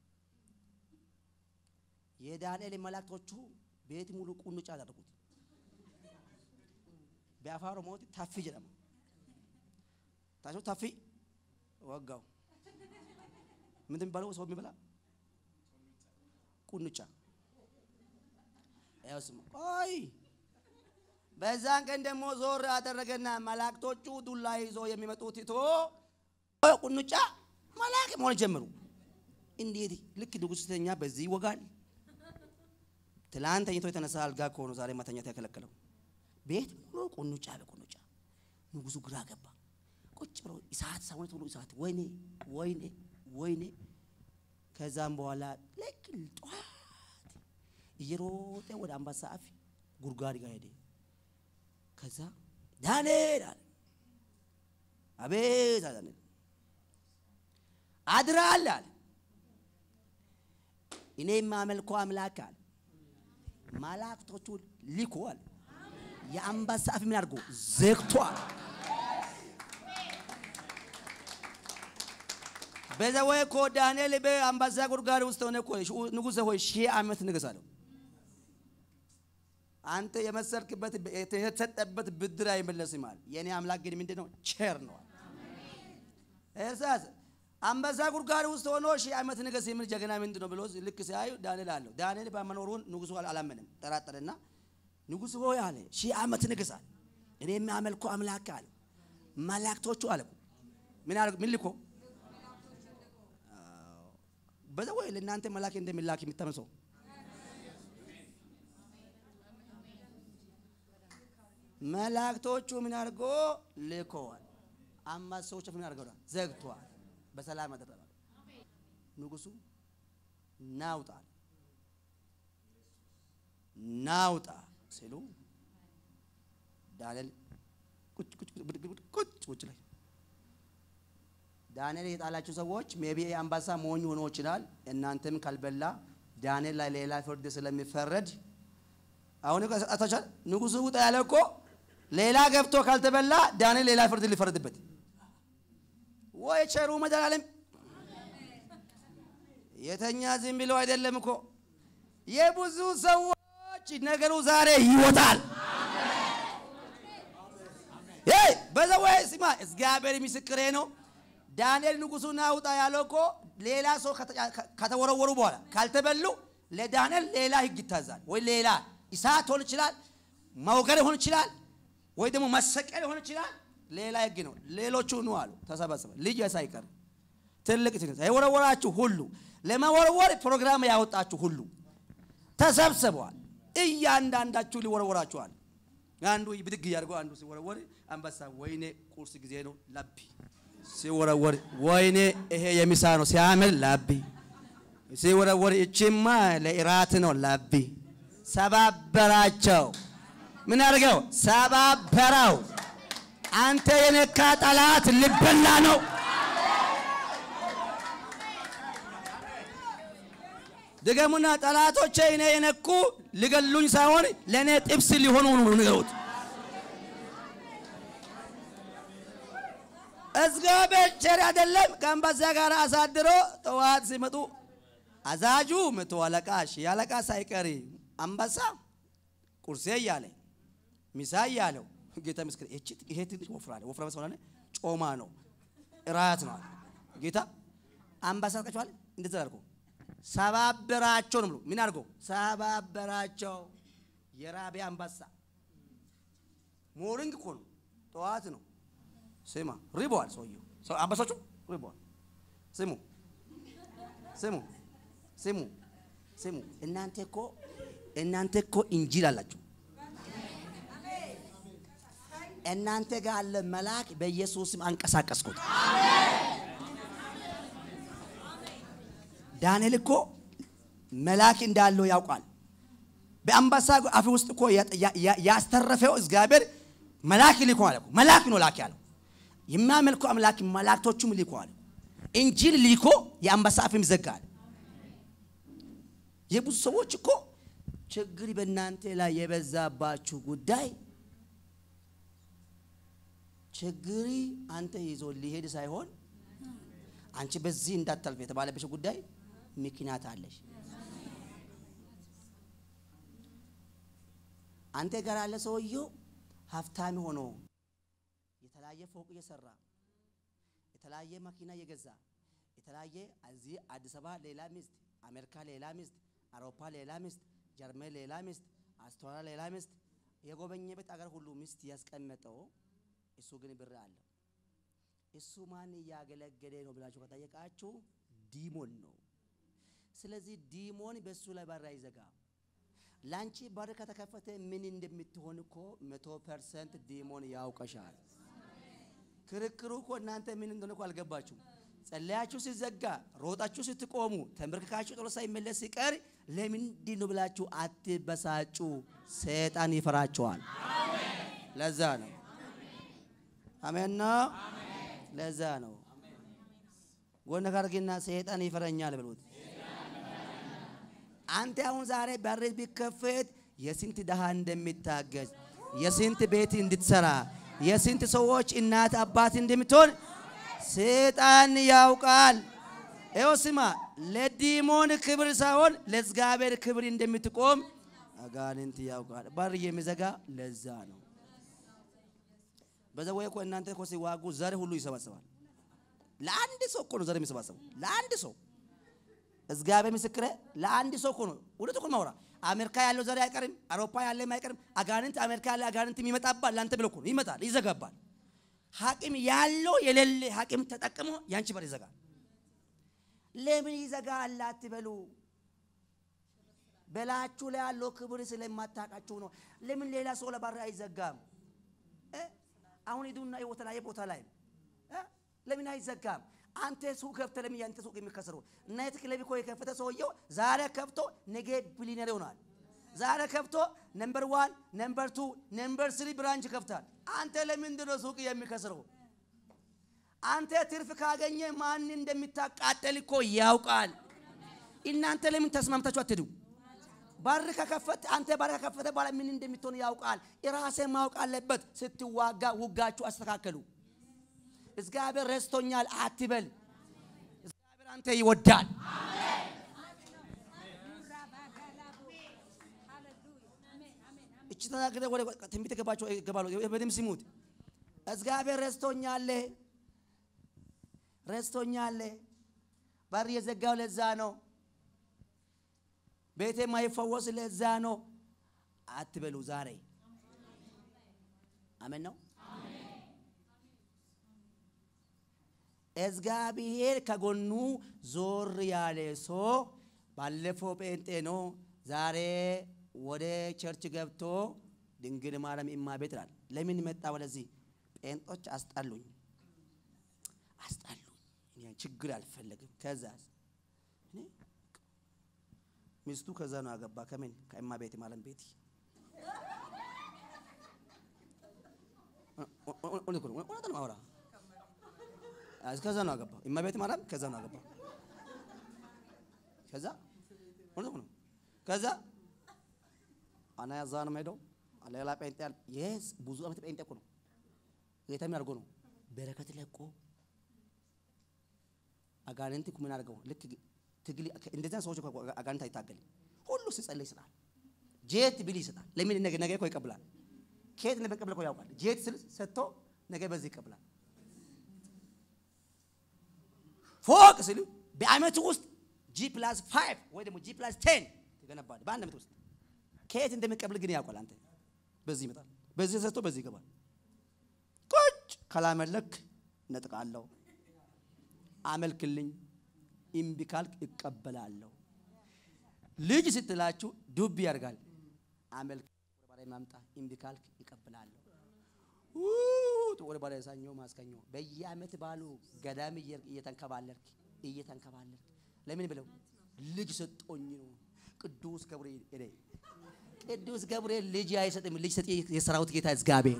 የዳንኤል መላእክቶቹ ቤት ሙሉ ቁንጫ አደረጉት። በአፋን ኦሮሞoti ታፊ jedhama ታቸው ታፊ ወጋው ምንድን የሚባለው ሰው የሚበላ ቁንጫ ያው ስሙ ቆይ በዛን ቀን ደግሞ ዞር አደረገና መላእክቶቹ ዱላ ይዞ የሚመጡት ትቶ ቁንጫ መላክ መሆን ጀመሩ። እንዴት ልክ ንጉሥ ተኛ በዚህ ይወጋል። ትላንት ተኝቶ የተነሳ አልጋ ከሆነ ዛሬ ማተኛት ያከለከለው ቤት ሙሉ ቁንጫ በቁንጫ ንጉሱ ግራ ገባ። ቁጭ ብሎ እሳት ሰውነት ሁሉ እሳት፣ ወይኔ ወይኔ ወይኔ። ከዛም በኋላ ልክ ጠዋት እየሮጠ ወደ አንበሳ አፍ ጉድጓድ ጋር ሄደ። ከዛ ዳንኤል አለ አቤት አለ ዳንኤል አድራል አለ እኔ የማመልከው አምላክ አለ መላእክቶቹ ልኮ አለ የአንበሳ አፍ ምን አድርጎ ዘግቷል። በዛ ወይ እኮ ዳንኤል በአንበሳ ጉድጓድ ውስጥ ሆነ እኮ ንጉሥ ሆይ ሺህ ዓመት ንገስ አለው። አንተ የመሰልክበት የተሰጠበት ብድር አይመለስም አለ። የእኔ አምላክ ግን ምንድን ነው? ቸር ነው። እሳስ አንበሳ ጉድጓድ ውስጥ ሆኖ ሺህ ዓመት ንገስ የሚል ጀግና ምንድን ነው ብሎ ልክ ሲያዩ ዳንኤል አለው። ዳንኤል በመኖሩን ንጉሱ አላመንም፣ ጠራጠረና ንጉሥ ሆይ አለ ሺህ ዓመት ንገስ አለ። እኔ የሚያመልከው አምላክ አለ። መላእክቶቹ አለ ምን አለ ምን ልኮ በዛ ወይ ለእናንተ መላክ እንደሚላክ የሚታመሰው መላእክቶቹ ምን አድርጎ ልኮዋል። አንበሶች ምን አድርገዋል? ዘግቷል። በሰላም አደረባል። ንጉሱ ናውጣ ናውጣ ሲሉ ዳንኤል ቁጭ ቁጭ ቁጭ ቁጭ ላይ ዳንኤል የጣላችሁ ሰዎች ሜቢ አንበሳ ሞኝ ሆኖ ይችላል። እናንተም ካልበላ ዳንኤል ላይ ሌላ ፍርድ ስለሚፈረድ አሁን አታቻል ንጉሱ ውጣ ያለ እኮ ሌላ ገብቶ ካልተበላ ዳንኤል ሌላ ፍርድ ሊፈረድበት ወይ ቸሩ መድኃኒዓለም የተኛ ዝም ብለው አይደለም እኮ የብዙ ሰዎች ነገሩ ዛሬ ይወጣል። በዛ ወይ ስማ፣ እግዚአብሔር ምስክሬ ነው። ዳንኤል ንጉሱን አውጣ ያለው እኮ ሌላ ሰው ከተወረወሩ በኋላ ካልተበሉ ለዳንኤል ሌላ ህግ ይታዛል። ወይ ሌላ እሳት ሆን ይችላል፣ መውገር ሆን ይችላል፣ ወይ ደግሞ መሰቀል ሆን ይችላል። ሌላ ህግ ነው። ሌሎቹ ኑ አሉ ተሰበሰበ። ልጅ ሳይቀር ትልቅ ትንሽ የወረወራችሁ ሁሉ ለመወርወር ፕሮግራም ያወጣችሁ ሁሉ ተሰብስበዋል። እያንዳንዳችሁ ሊወረወራችኋል። አንዱ ብድግ እያደርገው አንዱ ሲወረወር አንበሳ ወይኔ ቁርስ ጊዜ ነው ላቢ ሲወረወር ወይኔ ይሄ የሚሳ ነው ሲያምር ላቢ ሲወረወር እችማ ለኢራት ነው ላቢ ሰባበራቸው። ምን አድርገው ሰባበራው። አንተ የነካ ጠላት ልበላ ነው። ድገሙና ጠላቶቼ እኔ የነኩ ሊገሉኝ ሳይሆን ለእኔ ጥብስ ሊሆኑ ነው ንገሩት። እግዚአብሔር ቸር አይደለም። ከአንበሳ ጋር አሳድሮ ጠዋት ሲመጡ አዛጁ መቶ አለቃ ሺህ አለቃ ሳይቀር አንበሳ ቁርሴ እያለ ሚሳ እያለው ጌታ ምስክር ይሄ ትንሽ ወፍራለ ወፍራም ስለሆነ ጮማ ነው እራት ነው ጌታ አንበሳ ቀጫዋል እንደዛ አድርጎ ሰባበራቸው ነው ብሎ ምን አድርጎ ሰባበራቸው። የራቢያ አንበሳ ሞርኒንግ እኮ ነው ጠዋት ነው ስማ ሪቧል ሰውየው ሰው አንበሶቹ ሪቧል ስሙ ስሙ ስሙ ስሙ እናንተ እኮ እናንተ እኮ እንጂል አላችሁ እናንተ ጋር አለ መልአክ በኢየሱስም አንቀሳቀስኩት ዳንኤል እኮ መልአክ እንዳለው ያውቃል በአንበሳ አፍ ውስጥ እኮ ያስተረፈው እግዚአብሔር መልአክ ልኮ አለ መልአክ ነው ላክ ያለው የሚያመልከው አምላክ መላእክቶቹም ልኮ አለ እንጂል ልኮ የአንበሳ አፍም ይዘጋል የብዙ ሰዎች እኮ ችግር በእናንተ ላይ የበዛባችሁ ጉዳይ ችግሪ አንተ ይዞ ሊሄድ ሳይሆን አንቺ በዚህ እንዳታልፍ የተባለብሽ ጉዳይ ምክንያት አለሽ። አንተ ጋር ያለ ሰውየው ሀብታም ሆኖ የተለያየ ፎቅ እየሰራ የተለያየ መኪና እየገዛ የተለያየ እዚህ አዲስ አበባ ሌላ ሚስት፣ አሜሪካ ሌላ ሚስት፣ አውሮፓ ሌላ ሚስት፣ ጀርመን ሌላ ሚስት፣ አውስትራሊያ ሌላ ሚስት የጎበኘበት አገር ሁሉ ሚስት ያስቀመጠው እሱ ግን ብር አለው። እሱ ማን እያገለገለ ነው ብላችሁ ከጠየቃችሁ ዲሞን ነው። ስለዚህ ዲሞን በእሱ ላይ በር አይዘጋም። ለአንቺ በር ከተከፈተ ምን እንደምትሆን እኮ መቶ ፐርሰንት ዲሞን ያውቀሻል። ክርክሩ እኮ እናንተ ምን እንደሆነ እኮ አልገባችሁም። ጸለያችሁ ሲዘጋ፣ ሮጣችሁ ስትቆሙ፣ ተንበርክካችሁ ጦር ሳይመለስ ሲቀር ለምንድን ነው ብላችሁ አትበሳጩ። ሰይጣን ይፈራችኋል። ለዛ ነው አሜን ነው። ለዛ ነው ጎነ ካርጊና ሰይጣን ይፈረኛል ብሎት። አንተ አሁን ዛሬ በር ቢከፈት የስንት ድሃ እንደሚታገዝ የስንት ቤት እንድትሰራ የስንት ሰዎች እናት አባት እንደምትሆን ሰይጣን ያውቃል። ይኸው ስማ፣ ለዲሞን ክብር ሳይሆን ለእግዚአብሔር ክብር እንደምትቆም አጋንንት ያውቃል። በር የሚዘጋ ለዛ ነው። በዛ ወይ እኮ እናንተ እኮ ሲዋጉ ዘር ሁሉ ይሰባሰባል። ለአንድ ሰው እኮ ነው ዘር የሚሰባሰቡ ለአንድ ሰው እግዚአብሔር ምስክሬ፣ ለአንድ ሰው እኮ ነው። እውነት እኮ ማውራ አሜሪካ ያለው ዘር አይቀርም፣ አውሮፓ ያለ አይቀርም። አጋንንት አሜሪካ ያለ አጋንንት ይመጣባል። ለአንተ ብሎ እኮ ነው ይመጣል፣ ይዘጋባል። ሐቂም ያለው የሌለ ሐቂም ተጠቅሞ ያንቺ በር ይዘጋል። ለምን ይዘጋል አትበሉ። በላችሁ ላይ ያለው ክብር ስለማታውቃችሁ ነው። ለምን ሌላ ሰው ለበር አይዘጋም? አሁን ሂዱና የተለያየ ቦታ ላይ ለምን አይዘጋም? አንተ ሱቅ ከፍተህ ለምን ያንተ ሱቅ የሚከሰረው? ናይት ክለብ እኮ የከፈተ ሰውየው ዛሬ ከፍቶ ነገ ቢሊነር ይሆናል። ዛሬ ከፍቶ ነምበር ዋን፣ ነምበር ቱ፣ ነምበር ስሪ ብራንች ከፍታል። አንተ ለምንድን ነው ሱቅ የሚከስረው? አንተ ትርፍ ካገኘ ማን እንደሚታቃጠል እኮ ያውቃል። እናንተ ለምን ተስማምታችሁ አትሄዱ? በር ከከፈት አንተ በር ከከፈተ በኋላ ምን እንደምትሆን ያውቃል። የራሴ ማወቅ አለበት። ስትዋጋ ውጋችሁ አስተካከሉ። እግዚአብሔር ረስቶኛል አትበል። እግዚአብሔር አንተ ይወዳል። እቺ ተናግረ ወደ ትንቢት ገባችሁ ገባሉ። በደምብ ስሙት። እግዚአብሔር ረስቶኛል፣ ረስቶኛል። በር የዘጋው ለዛ ነው። ቤቴ የማይፈወስ ለዛ ነው አትበሉ። ዛሬ አሜን ነው። እግዚአብሔር ከጎኑ ዞር ያለ ሰው ባለፈው ጴንጤ ነው፣ ዛሬ ወደ ቸርች ገብቶ ድንግል ማርያም እማ ቤት ይላል። ለምን መጣ ወደዚህ? ጴንጦች አስጣሉኝ፣ አስጣሉኝ። እኔ ችግር አልፈለግም። ከዛስ ሚስቱ ከዛ ነው አገባ። ከምን ከእማ ቤት ማለም ቤት እውነት ነው አውራ ከዛ ነው አገባ። እማ ቤት ማለም ከዛ ነው አገባ። ከዛ እውነት ነው። ከዛ አና ያዛ ነው ሄደው ሌላ ጴንጤ ያል የስ ብዙ ዓመት ጴንጤ እኮ ነው። ጌታ ምን አድርጎ ነው በረከት ለቆ አጋንንት ምን አድርገው ልክ ትግል እንደዚያ ሰዎች እኮ አጋንንት አይታገልም። ሁሉ ሲጸልይ ይስጣል። ጄት ቢል ይስጣል። ለምን ነገ ነገ እኮ ይቀብላል። ከየት እንደሚቀበል እኮ ያውቃል። ጄት ስል ሰጥቶ ነገ በዚህ ይቀብላል። ፎቅ ስል በአመቱ ውስጥ ጂ ፕላስ ፋይቭ ወይ ደግሞ ጂ ፕላስ ቴን ትገነባል በአንድ አመት ውስጥ። ከየት እንደሚቀበል ግን ያውቃል። አንተ በዚህ ይመጣል፣ በዚህ ሰጥቶ በዚህ ይገባል። ቁጭ ካላመለክ ነጥቃለሁ፣ አመልክልኝ፣ እምቢ ካልክ እቀበላለሁ። ልጅ ስትላችሁ ዱብ ያደርጋል። አመልክ ወደ ባሪያ ማምጣ፣ እምቢ ካልክ እቀበላለሁ። ውት ወደ ባሪያ ሰኞ ማስከኞ በየዓመት ባሉ ገዳም እየተንከባለልክ እየተንከባለልክ ለምን ብለው ልጅ ሰጦኝ ነው። ቅዱስ ገብርኤል እኔ ቅዱስ ገብርኤል ልጅ አይሰጥም። ልጅ ሰጥ የሰራዊት ጌታ እግዚአብሔር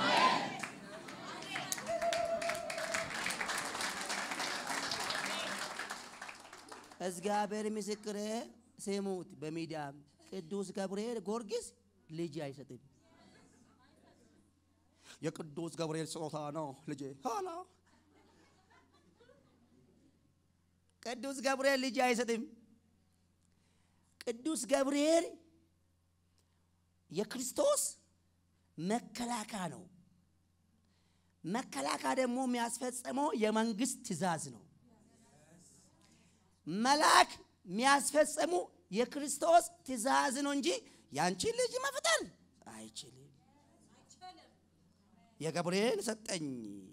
እግዚአብሔር ምስክሬ ስሙት። በሚዲያም ቅዱስ ገብርኤል ጊዮርጊስ ልጅ አይሰጥም። የቅዱስ ገብርኤል ስጦታ ነው ልጄ ኋላ ቅዱስ ገብርኤል ልጅ አይሰጥም። ቅዱስ ገብርኤል የክርስቶስ መከላከያ ነው። መከላከያ ደግሞ የሚያስፈጽመው የመንግስት ትእዛዝ ነው። መልአክ የሚያስፈጽሙ የክርስቶስ ትእዛዝ ነው እንጂ ያንቺ ልጅ መፍጠር አይችልም። የገብርኤል ሰጠኝ።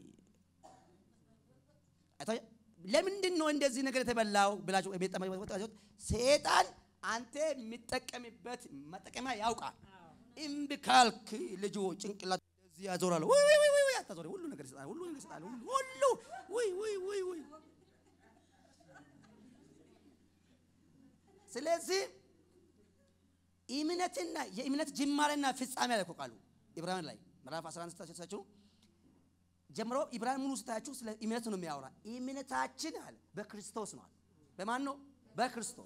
ለምንድን ነው እንደዚህ ነገር የተበላው ብላችሁ ሴጣን አንተ የሚጠቀምበት መጠቀሚያ ያውቃል። እምቢ ካልክ ልጁ ጭንቅላት እዚህ ያዞራል። ወይ ወይ ወይ ወይ አታዞሪ። ሁሉ ነገር ይሰጣል። ሁሉ ነገር ይሰጣል። ሁሉ ወይ ወይ ወይ ወይ ስለዚህ እምነትና የእምነት ጅማሬና ፍጻሜ ላይ ቃሉ ኢብራሂም ላይ ምዕራፍ 11 ስታችሁ ጀምሮ ኢብራሂም ሙሉ ስታችሁ ስለ እምነት ነው የሚያወራ። እምነታችን አለ በክርስቶስ ነው አለ። በማን ነው? በክርስቶስ።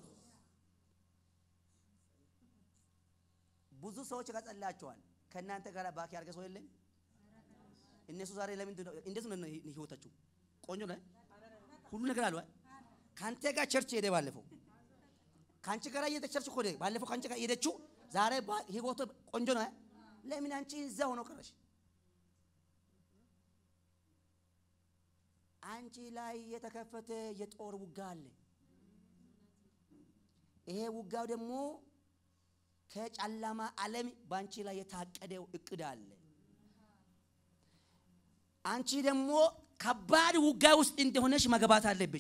ብዙ ሰዎች ከጸላቸዋል። ከእናንተ ጋር ባክ ያርገ ሰው የለም። እነሱ ዛሬ ለምንድን ነው እንዴት ነው ህይወታችሁ? ቆንጆ ነው፣ ሁሉ ነገር አለ። ከአንተ ጋር ቸርች ሄደ ባለፈው ከአንቺ ጋር እየሄደ ቸርች እኮ ባለፈው ከአንቺ ጋር ሄደችው ዛሬ ህይወቱ ቆንጆ ነው። ለምን አንቺ እዛ ሆኖ ቀረሽ? አንቺ ላይ የተከፈተ የጦር ውጋ አለ። ይሄ ውጋው ደግሞ ከጨለማ ዓለም በአንቺ ላይ የታቀደው እቅድ አለ። አንቺ ደግሞ ከባድ ውጋ ውስጥ እንደሆነሽ መግባት አለብሽ።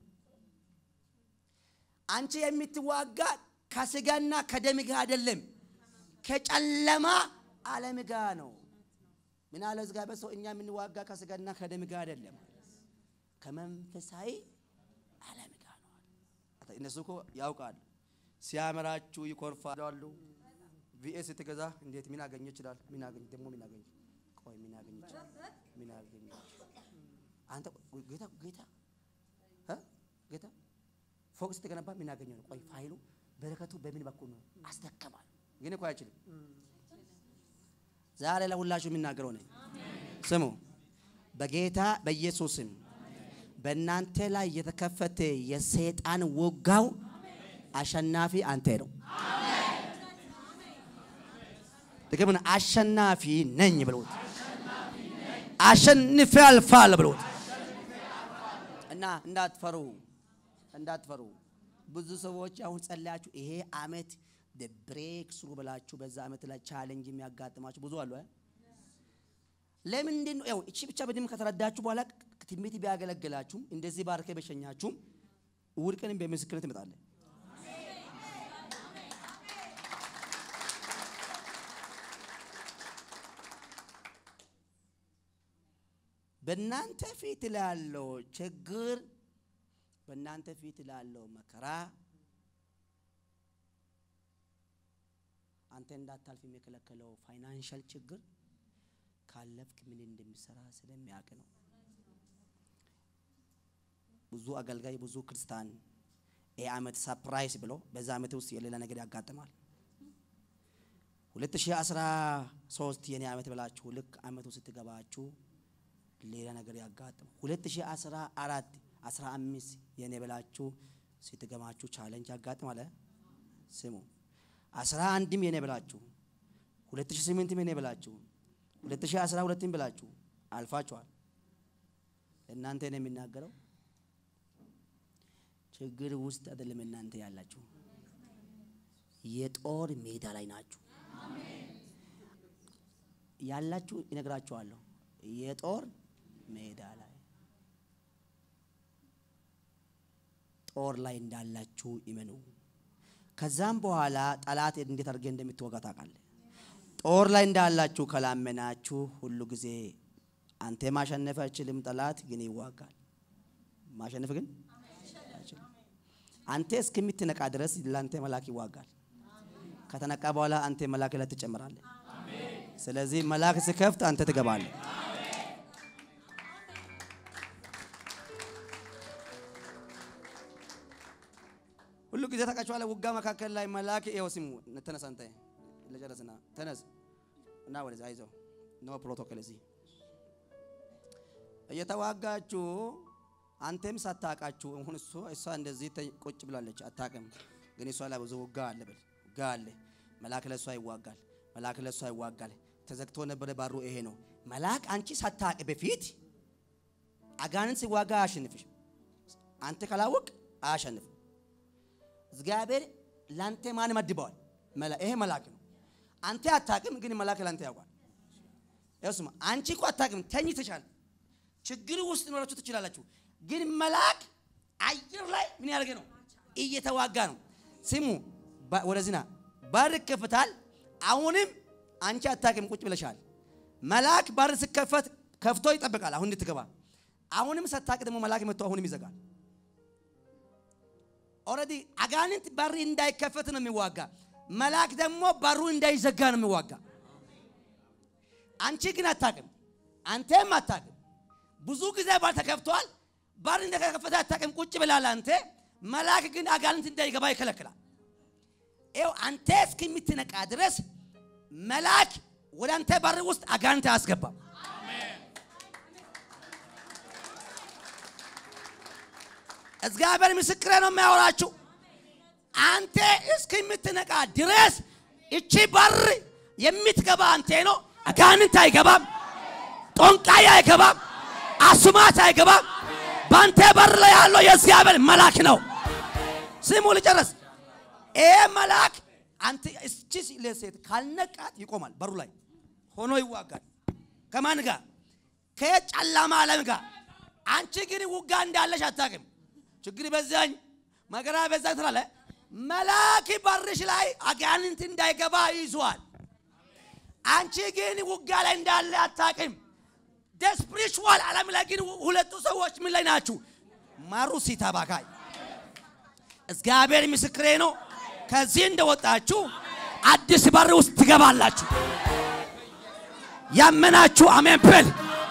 አንቺ የምትዋጋ ከስጋና ከደም ጋር አይደለም፣ ከጨለማ ዓለም ጋር ነው። ምን አለ እግዚአብሔር ሰው እኛ የምንዋጋ ከስጋና ከደም ጋር አይደለም ከመንፈሳዊ ዓለም ጋር ነው። እነሱ እኮ ያውቃሉ። ሲያመራችሁ ይኮርፋሉ። ቪኤስ ስትገዛ እንዴት ምን አገኘ ይችላል? ምን አገኘ ደግሞ ምን አገኘ? ቆይ ምን አገኘ ይችላል? ምን አገኘ? አንተ ጌታ ጌታ እ ጌታ ፎቅ ስትገነባ ምን አገኘ ነው? ቆይ ፋይሉ በረከቱ በምን በኩል ነው? አስደከማል። ግን እኮ አይችልም። ዛሬ ለሁላችሁ የሚናገረው ነኝ። ስሙ በጌታ በኢየሱስ ስም በእናንተ ላይ የተከፈተ የሰይጣን ወጋው አሸናፊ አንተ ነው። ጥቅምን አሸናፊ ነኝ ብሎት አሸንፌ አልፋል ብሎት እና እንዳትፈሩ እንዳትፈሩ። ብዙ ሰዎች አሁን ጸለያችሁ ይሄ አመት ብሬክ ስሩ ብላችሁ በዛ አመት ላይ ቻሌንጅ የሚያጋጥማችሁ ብዙ አሉ። ለምንድን ነው ያው እቺ ብቻ በደንብ ከተረዳችሁ በኋላ ትንቢት ቢያገለግላችሁም እንደዚህ ባርከ በሸኛችሁም እሑድ ቀን በምስክርነት ትመጣለህ። በእናንተ ፊት ላለው ችግር፣ በእናንተ ፊት ላለው መከራ አንተ እንዳታልፍ የሚከለከለው ፋይናንሻል ችግር ካለፍክ ምን እንደሚሰራ ስለሚያውቅ ነው። ብዙ አገልጋይ ብዙ ክርስቲያን ይህ ዓመት ሰፕራይዝ ብሎ በዛ ዓመት ውስጥ የሌላ ነገር ያጋጥማል። 2013 የኔ ዓመት ብላችሁ ልክ ዓመቱ ስትገባችሁ ሌላ ነገር ያጋጥማል። 2014 15 የኔ ብላችሁ ስትገባችሁ ቻሌንጅ ያጋጥማል። ስሙ 11ም የኔ ብላችሁ 2008ም የኔ ብላችሁ 2012ም ብላችሁ አልፋችኋል። እናንተ ነው የሚናገረው። ችግር ውስጥ አይደለም እናንተ ያላችሁ፣ የጦር ሜዳ ላይ ናችሁ ያላችሁ። ይነግራችኋለሁ፣ የጦር ሜዳ ላይ ጦር ላይ እንዳላችሁ ይመኑ። ከዛም በኋላ ጠላት እንዴት አድርጌ እንደምትወጋ ታውቃለህ። ጦር ላይ እንዳላችሁ ከላመናችሁ ሁሉ ጊዜ አንተ ማሸነፍ አይችልም። ጠላት ግን ይዋጋል። ማሸነፍ ግን አይችልም። አንተ እስከምትነቃ ድረስ ለአንተ መልአክ ይዋጋል። ከተነቃ በኋላ አንተ መልአክ ላይ ትጨምራለህ። ስለዚህ መልአክ ሲከፍት አንተ ትገባለህ። ሁሉ ጊዜ ታውቃችኋለህ። ውጋ መካከል ላይ መልአክ ይኸው ስሙ ተነስ፣ አንተ ለጨረስና ተነስ እና ወደዚህ አይዞህ ኖ ፕሮቶኮል እዚህ እየተዋጋችሁ አንተም ሳታውቃችሁ አሁን እሱ እሷ እንደዚህ ተ- ቁጭ ብላለች አታውቅም፣ ግን እሷ ላይ ብዙ ውጋ አለ ብል ውጋ አለ። መልአክ ለእሷ ይዋጋል፣ መልአክ ለእሷ ይዋጋል። ተዘግቶ ነበረ ባሩ ይሄ ነው። መልአክ አንቺ ሳታውቅ በፊት አጋንንት ሲዋጋ አያሸንፍሽ። አንተ ካላወቅ አያሸንፍም። እግዚአብሔር ላንተ ማን መድበዋል? መላ- ይሄ መልአክ ነው። አንተ አታውቅም፣ ግን መልአክ ላንተ ያውቃል። ይኸውስማ አንቺ እኮ አታውቅም፣ ተኝተሻል። ችግር ውስጥ ኖራችሁ ትችላላችሁ። ግን መልአክ አየር ላይ ምን ያደርገ ነው? እየተዋጋ ነው። ስሙ፣ ባ- ወደዚህ ና። በር ይከፍታል። አሁንም አንቺ አታውቅም፣ ቁጭ ብለሻል። መልአክ በር ሲከፈት ከፍቶ ይጠብቃል፣ አሁን እንድትገባ። አሁንም ሳታውቅ ደግሞ መልአክ መጥቶ አሁንም ይዘጋል። ኦልሬዲ አጋንንት በር እንዳይከፈት ነው የሚዋጋ። መልአክ ደግሞ በሩ እንዳይዘጋ ነው የሚዋጋ። አንቺ ግን አታውቅም፣ አንተም አታውቅም። ብዙ ጊዜ በር ተከፍቷል። በር እንደተከፈተ አታውቅም፣ ቁጭ ብላል አንተ። መልአክ ግን አጋንንት እንዳይገባ ይከለክላል። ይኸው አንተ እስከምትነቃ ድረስ መልአክ ወደ አንተ በር ውስጥ አጋንንት አያስገባም። እግዚአብሔር ምስክሬ ነው የሚያወራችሁ። አንተ እስከምትነቃ ድረስ እቺ በር የምትገባ አንተ ነው። አጋንንት አይገባም፣ ጦንቃይ አይገባም፣ አስማት አይገባም። በአንተ በር ላይ ያለው የእግዚአብሔር መልአክ ነው። ስሙ ልጨርስ። ይሄ መልአክ አንተ እስቺ ሴት ካልነቃት ይቆማል በሩ ላይ ሆኖ ይዋጋል። ከማን ጋር? ከጨለማ ዓለም ጋር። አንቺ ግን ውጋ እንዳለሽ አታውቅም። ችግር በዛኝ መከራ በዛኝ ትላለህ። መልአክ በርሽ ላይ አጋንንት እንዳይገባ ይዟል። አንቺ ግን ውጋ ላይ እንዳለ አታውቅም። ስፒሪቹዋል ዓለም ላይ ግን ሁለቱ ሰዎች ምን ላይ ናችሁ? ማሩ ሲታባካይ እግዚአብሔር ምስክሬ ነው። ከዚህ እንደወጣችሁ አዲስ በር ውስጥ ትገባላችሁ። ያመናችሁ አሜን በል።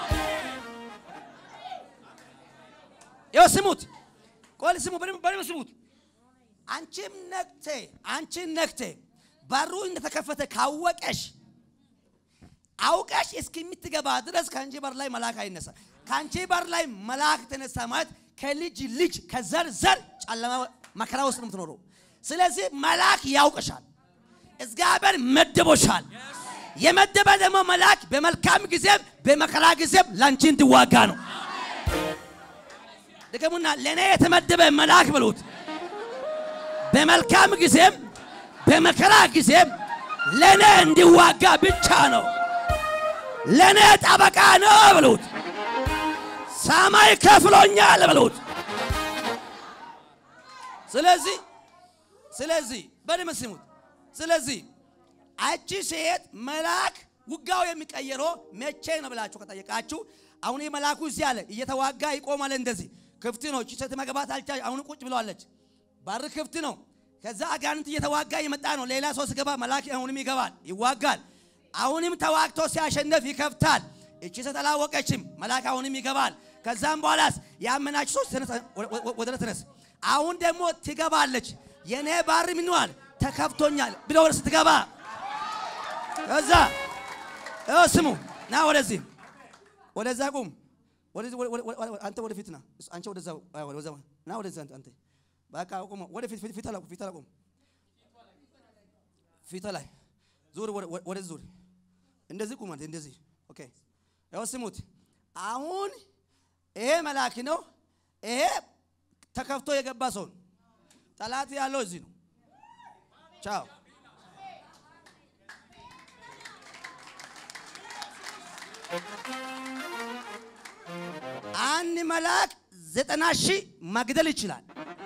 ይኸው ስሙት፣ ቆይ ስሙ፣ በደንብ በደንብ ስሙት። አንቺም ነክቴ አንቺን ነክቴ በሩ እንደተከፈተ ካወቀሽ አውቀሽ እስከምትገባ ድረስ ከአንቺ በር ላይ መልአክ አይነሳ። ከአንቺ በር ላይ መልአክ ተነሳ ማለት ከልጅ ልጅ ከዘር ዘር ጨለማ መከራ ውስጥ ነው የምትኖረው። ስለዚህ መልአክ ያውቅሻል፣ እግዚአብሔር መድቦሻል። የመደበ ደግሞ መልአክ በመልካም ጊዜም በመከራ ጊዜም ላንቺ እንዲዋጋ ነው። ድገሙና ለእኔ የተመደበ መልአክ ብሉት። በመልካም ጊዜም በመከራ ጊዜም ለእኔ እንዲዋጋ ብቻ ነው። ለእኔ ጠበቃ ነው ብሉት። ሰማይ ከፍሎኛል ብሉት። ስለዚህ ስለዚህ በደንብ ስሙት። ስለዚህ አቺ ሴት መልአክ ውጋው የሚቀየረው መቼ ነው ብላችሁ ከጠየቃችሁ አሁን የመልአኩ እዚህ አለ እየተዋጋ ይቆማል። እንደዚህ ክፍት ነው። እቺ ሴት መግባት አልቻለች። አሁን ቁጭ ብለዋለች። በር ክፍት ነው። ከዛ አጋንንት እየተዋጋ የመጣ ነው። ሌላ ሰው ሲገባ መልአክ አሁንም ይገባል፣ ይዋጋል። አሁንም ተዋግቶ ሲያሸነፍ ይከፍታል። እቺ ሴት አላወቀችም። መልአክ አሁንም ይገባል። ከዛም በኋላስ ያመናችሁ ሰዎች ተነስ፣ ወደ ተነስ። አሁን ደግሞ ትገባለች። የኔ በር ምንዋል ተከፍቶኛል ብሎ ወደ ስትገባ ከዛ እ ስሙ ና ወደዚህ ወደዛ ቁም። ወደዚህ አንተ ወደፊት ና። አንቺ ወደዛ ወደዛ ና ወደዚህ አንተ አንተ በቃ ቁም። ወደፊት ፊት ላይ ፊት ላይ ቁም። ፊት ላይ ዙር፣ ወደዚህ ዙር። እንደዚህ ቁም አንተ እንደዚህ። ኦኬ ያው ስሙት። አሁን ይሄ መልአክ ነው። ይሄ ተከፍቶ የገባ ሰው ነው። ጠላት ያለው እዚህ ነው። ቻው Thank you. መልአክ ዘጠና ሺህ መግደል ይችላል።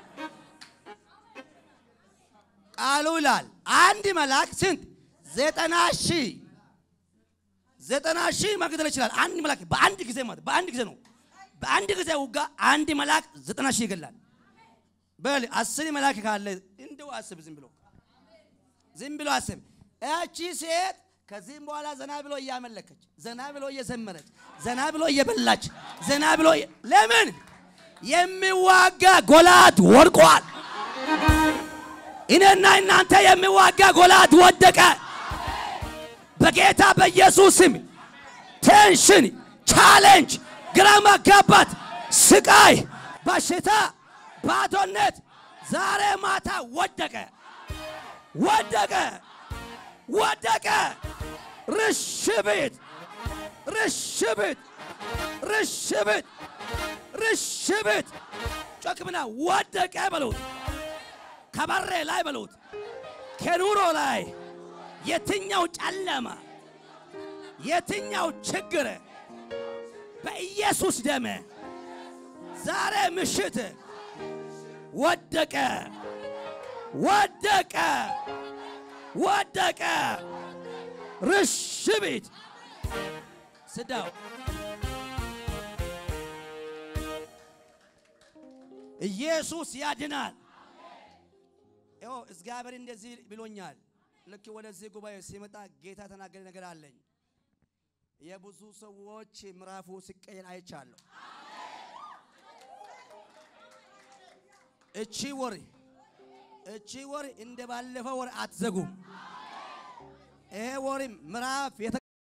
ቃሉ ይላል አንድ መልአክ ስንት? ዘጠና ሺህ ዘጠና ሺህ መግደል ይችላል። አንድ መልአክ በአንድ ጊዜ ማለት በአንድ ጊዜ ነው። በአንድ ጊዜ ውጋ አንድ መልአክ ዘጠና ሺህ ይገላል። በል አስር መልአክ ካለ እንደው አስብ፣ ዝም ብሎ ዝም ብሎ አስብ። እቺ ሴት ከዚህም በኋላ ዘና ብሎ እያመለከች፣ ዘና ብሎ እየዘመረች፣ ዘና ብሎ እየበላች፣ ዘና ብሎ ለምን የሚዋጋ ጎላት ወድቋል። እኔና እናንተ የሚዋጋ ጎላት ወደቀ። በጌታ በኢየሱስ ስም ቴንሽን፣ ቻሌንጅ፣ ግራ መጋባት፣ ስቃይ፣ በሽታ፣ ባዶነት ዛሬ ማታ ወደቀ፣ ወደቀ፣ ወደቀ። ርሽብት፣ ርሽብት፣ ርሽብት፣ ርሽብት ጮክምና ወደቀ በሉት። ከበሬ ላይ በሉት። ከኑሮ ላይ የትኛው ጨለማ የትኛው ችግር በኢየሱስ ደም ዛሬ ምሽት ወደቀ፣ ወደቀ፣ ወደቀ። ርሽቢት ስዳው ኢየሱስ ያድናል። ይኸው እግዚአብሔር እንደዚህ ብሎኛል። ልክ ወደዚህ ጉባኤ ሲመጣ ጌታ ተናገረ ነገር አለኝ። የብዙ ሰዎች ምዕራፉ ሲቀየር አይቻለሁ። እቺ ወር እቺ ወር እንደ ባለፈው ወር አትዘጉም። ይሄ ወር ምዕራፍ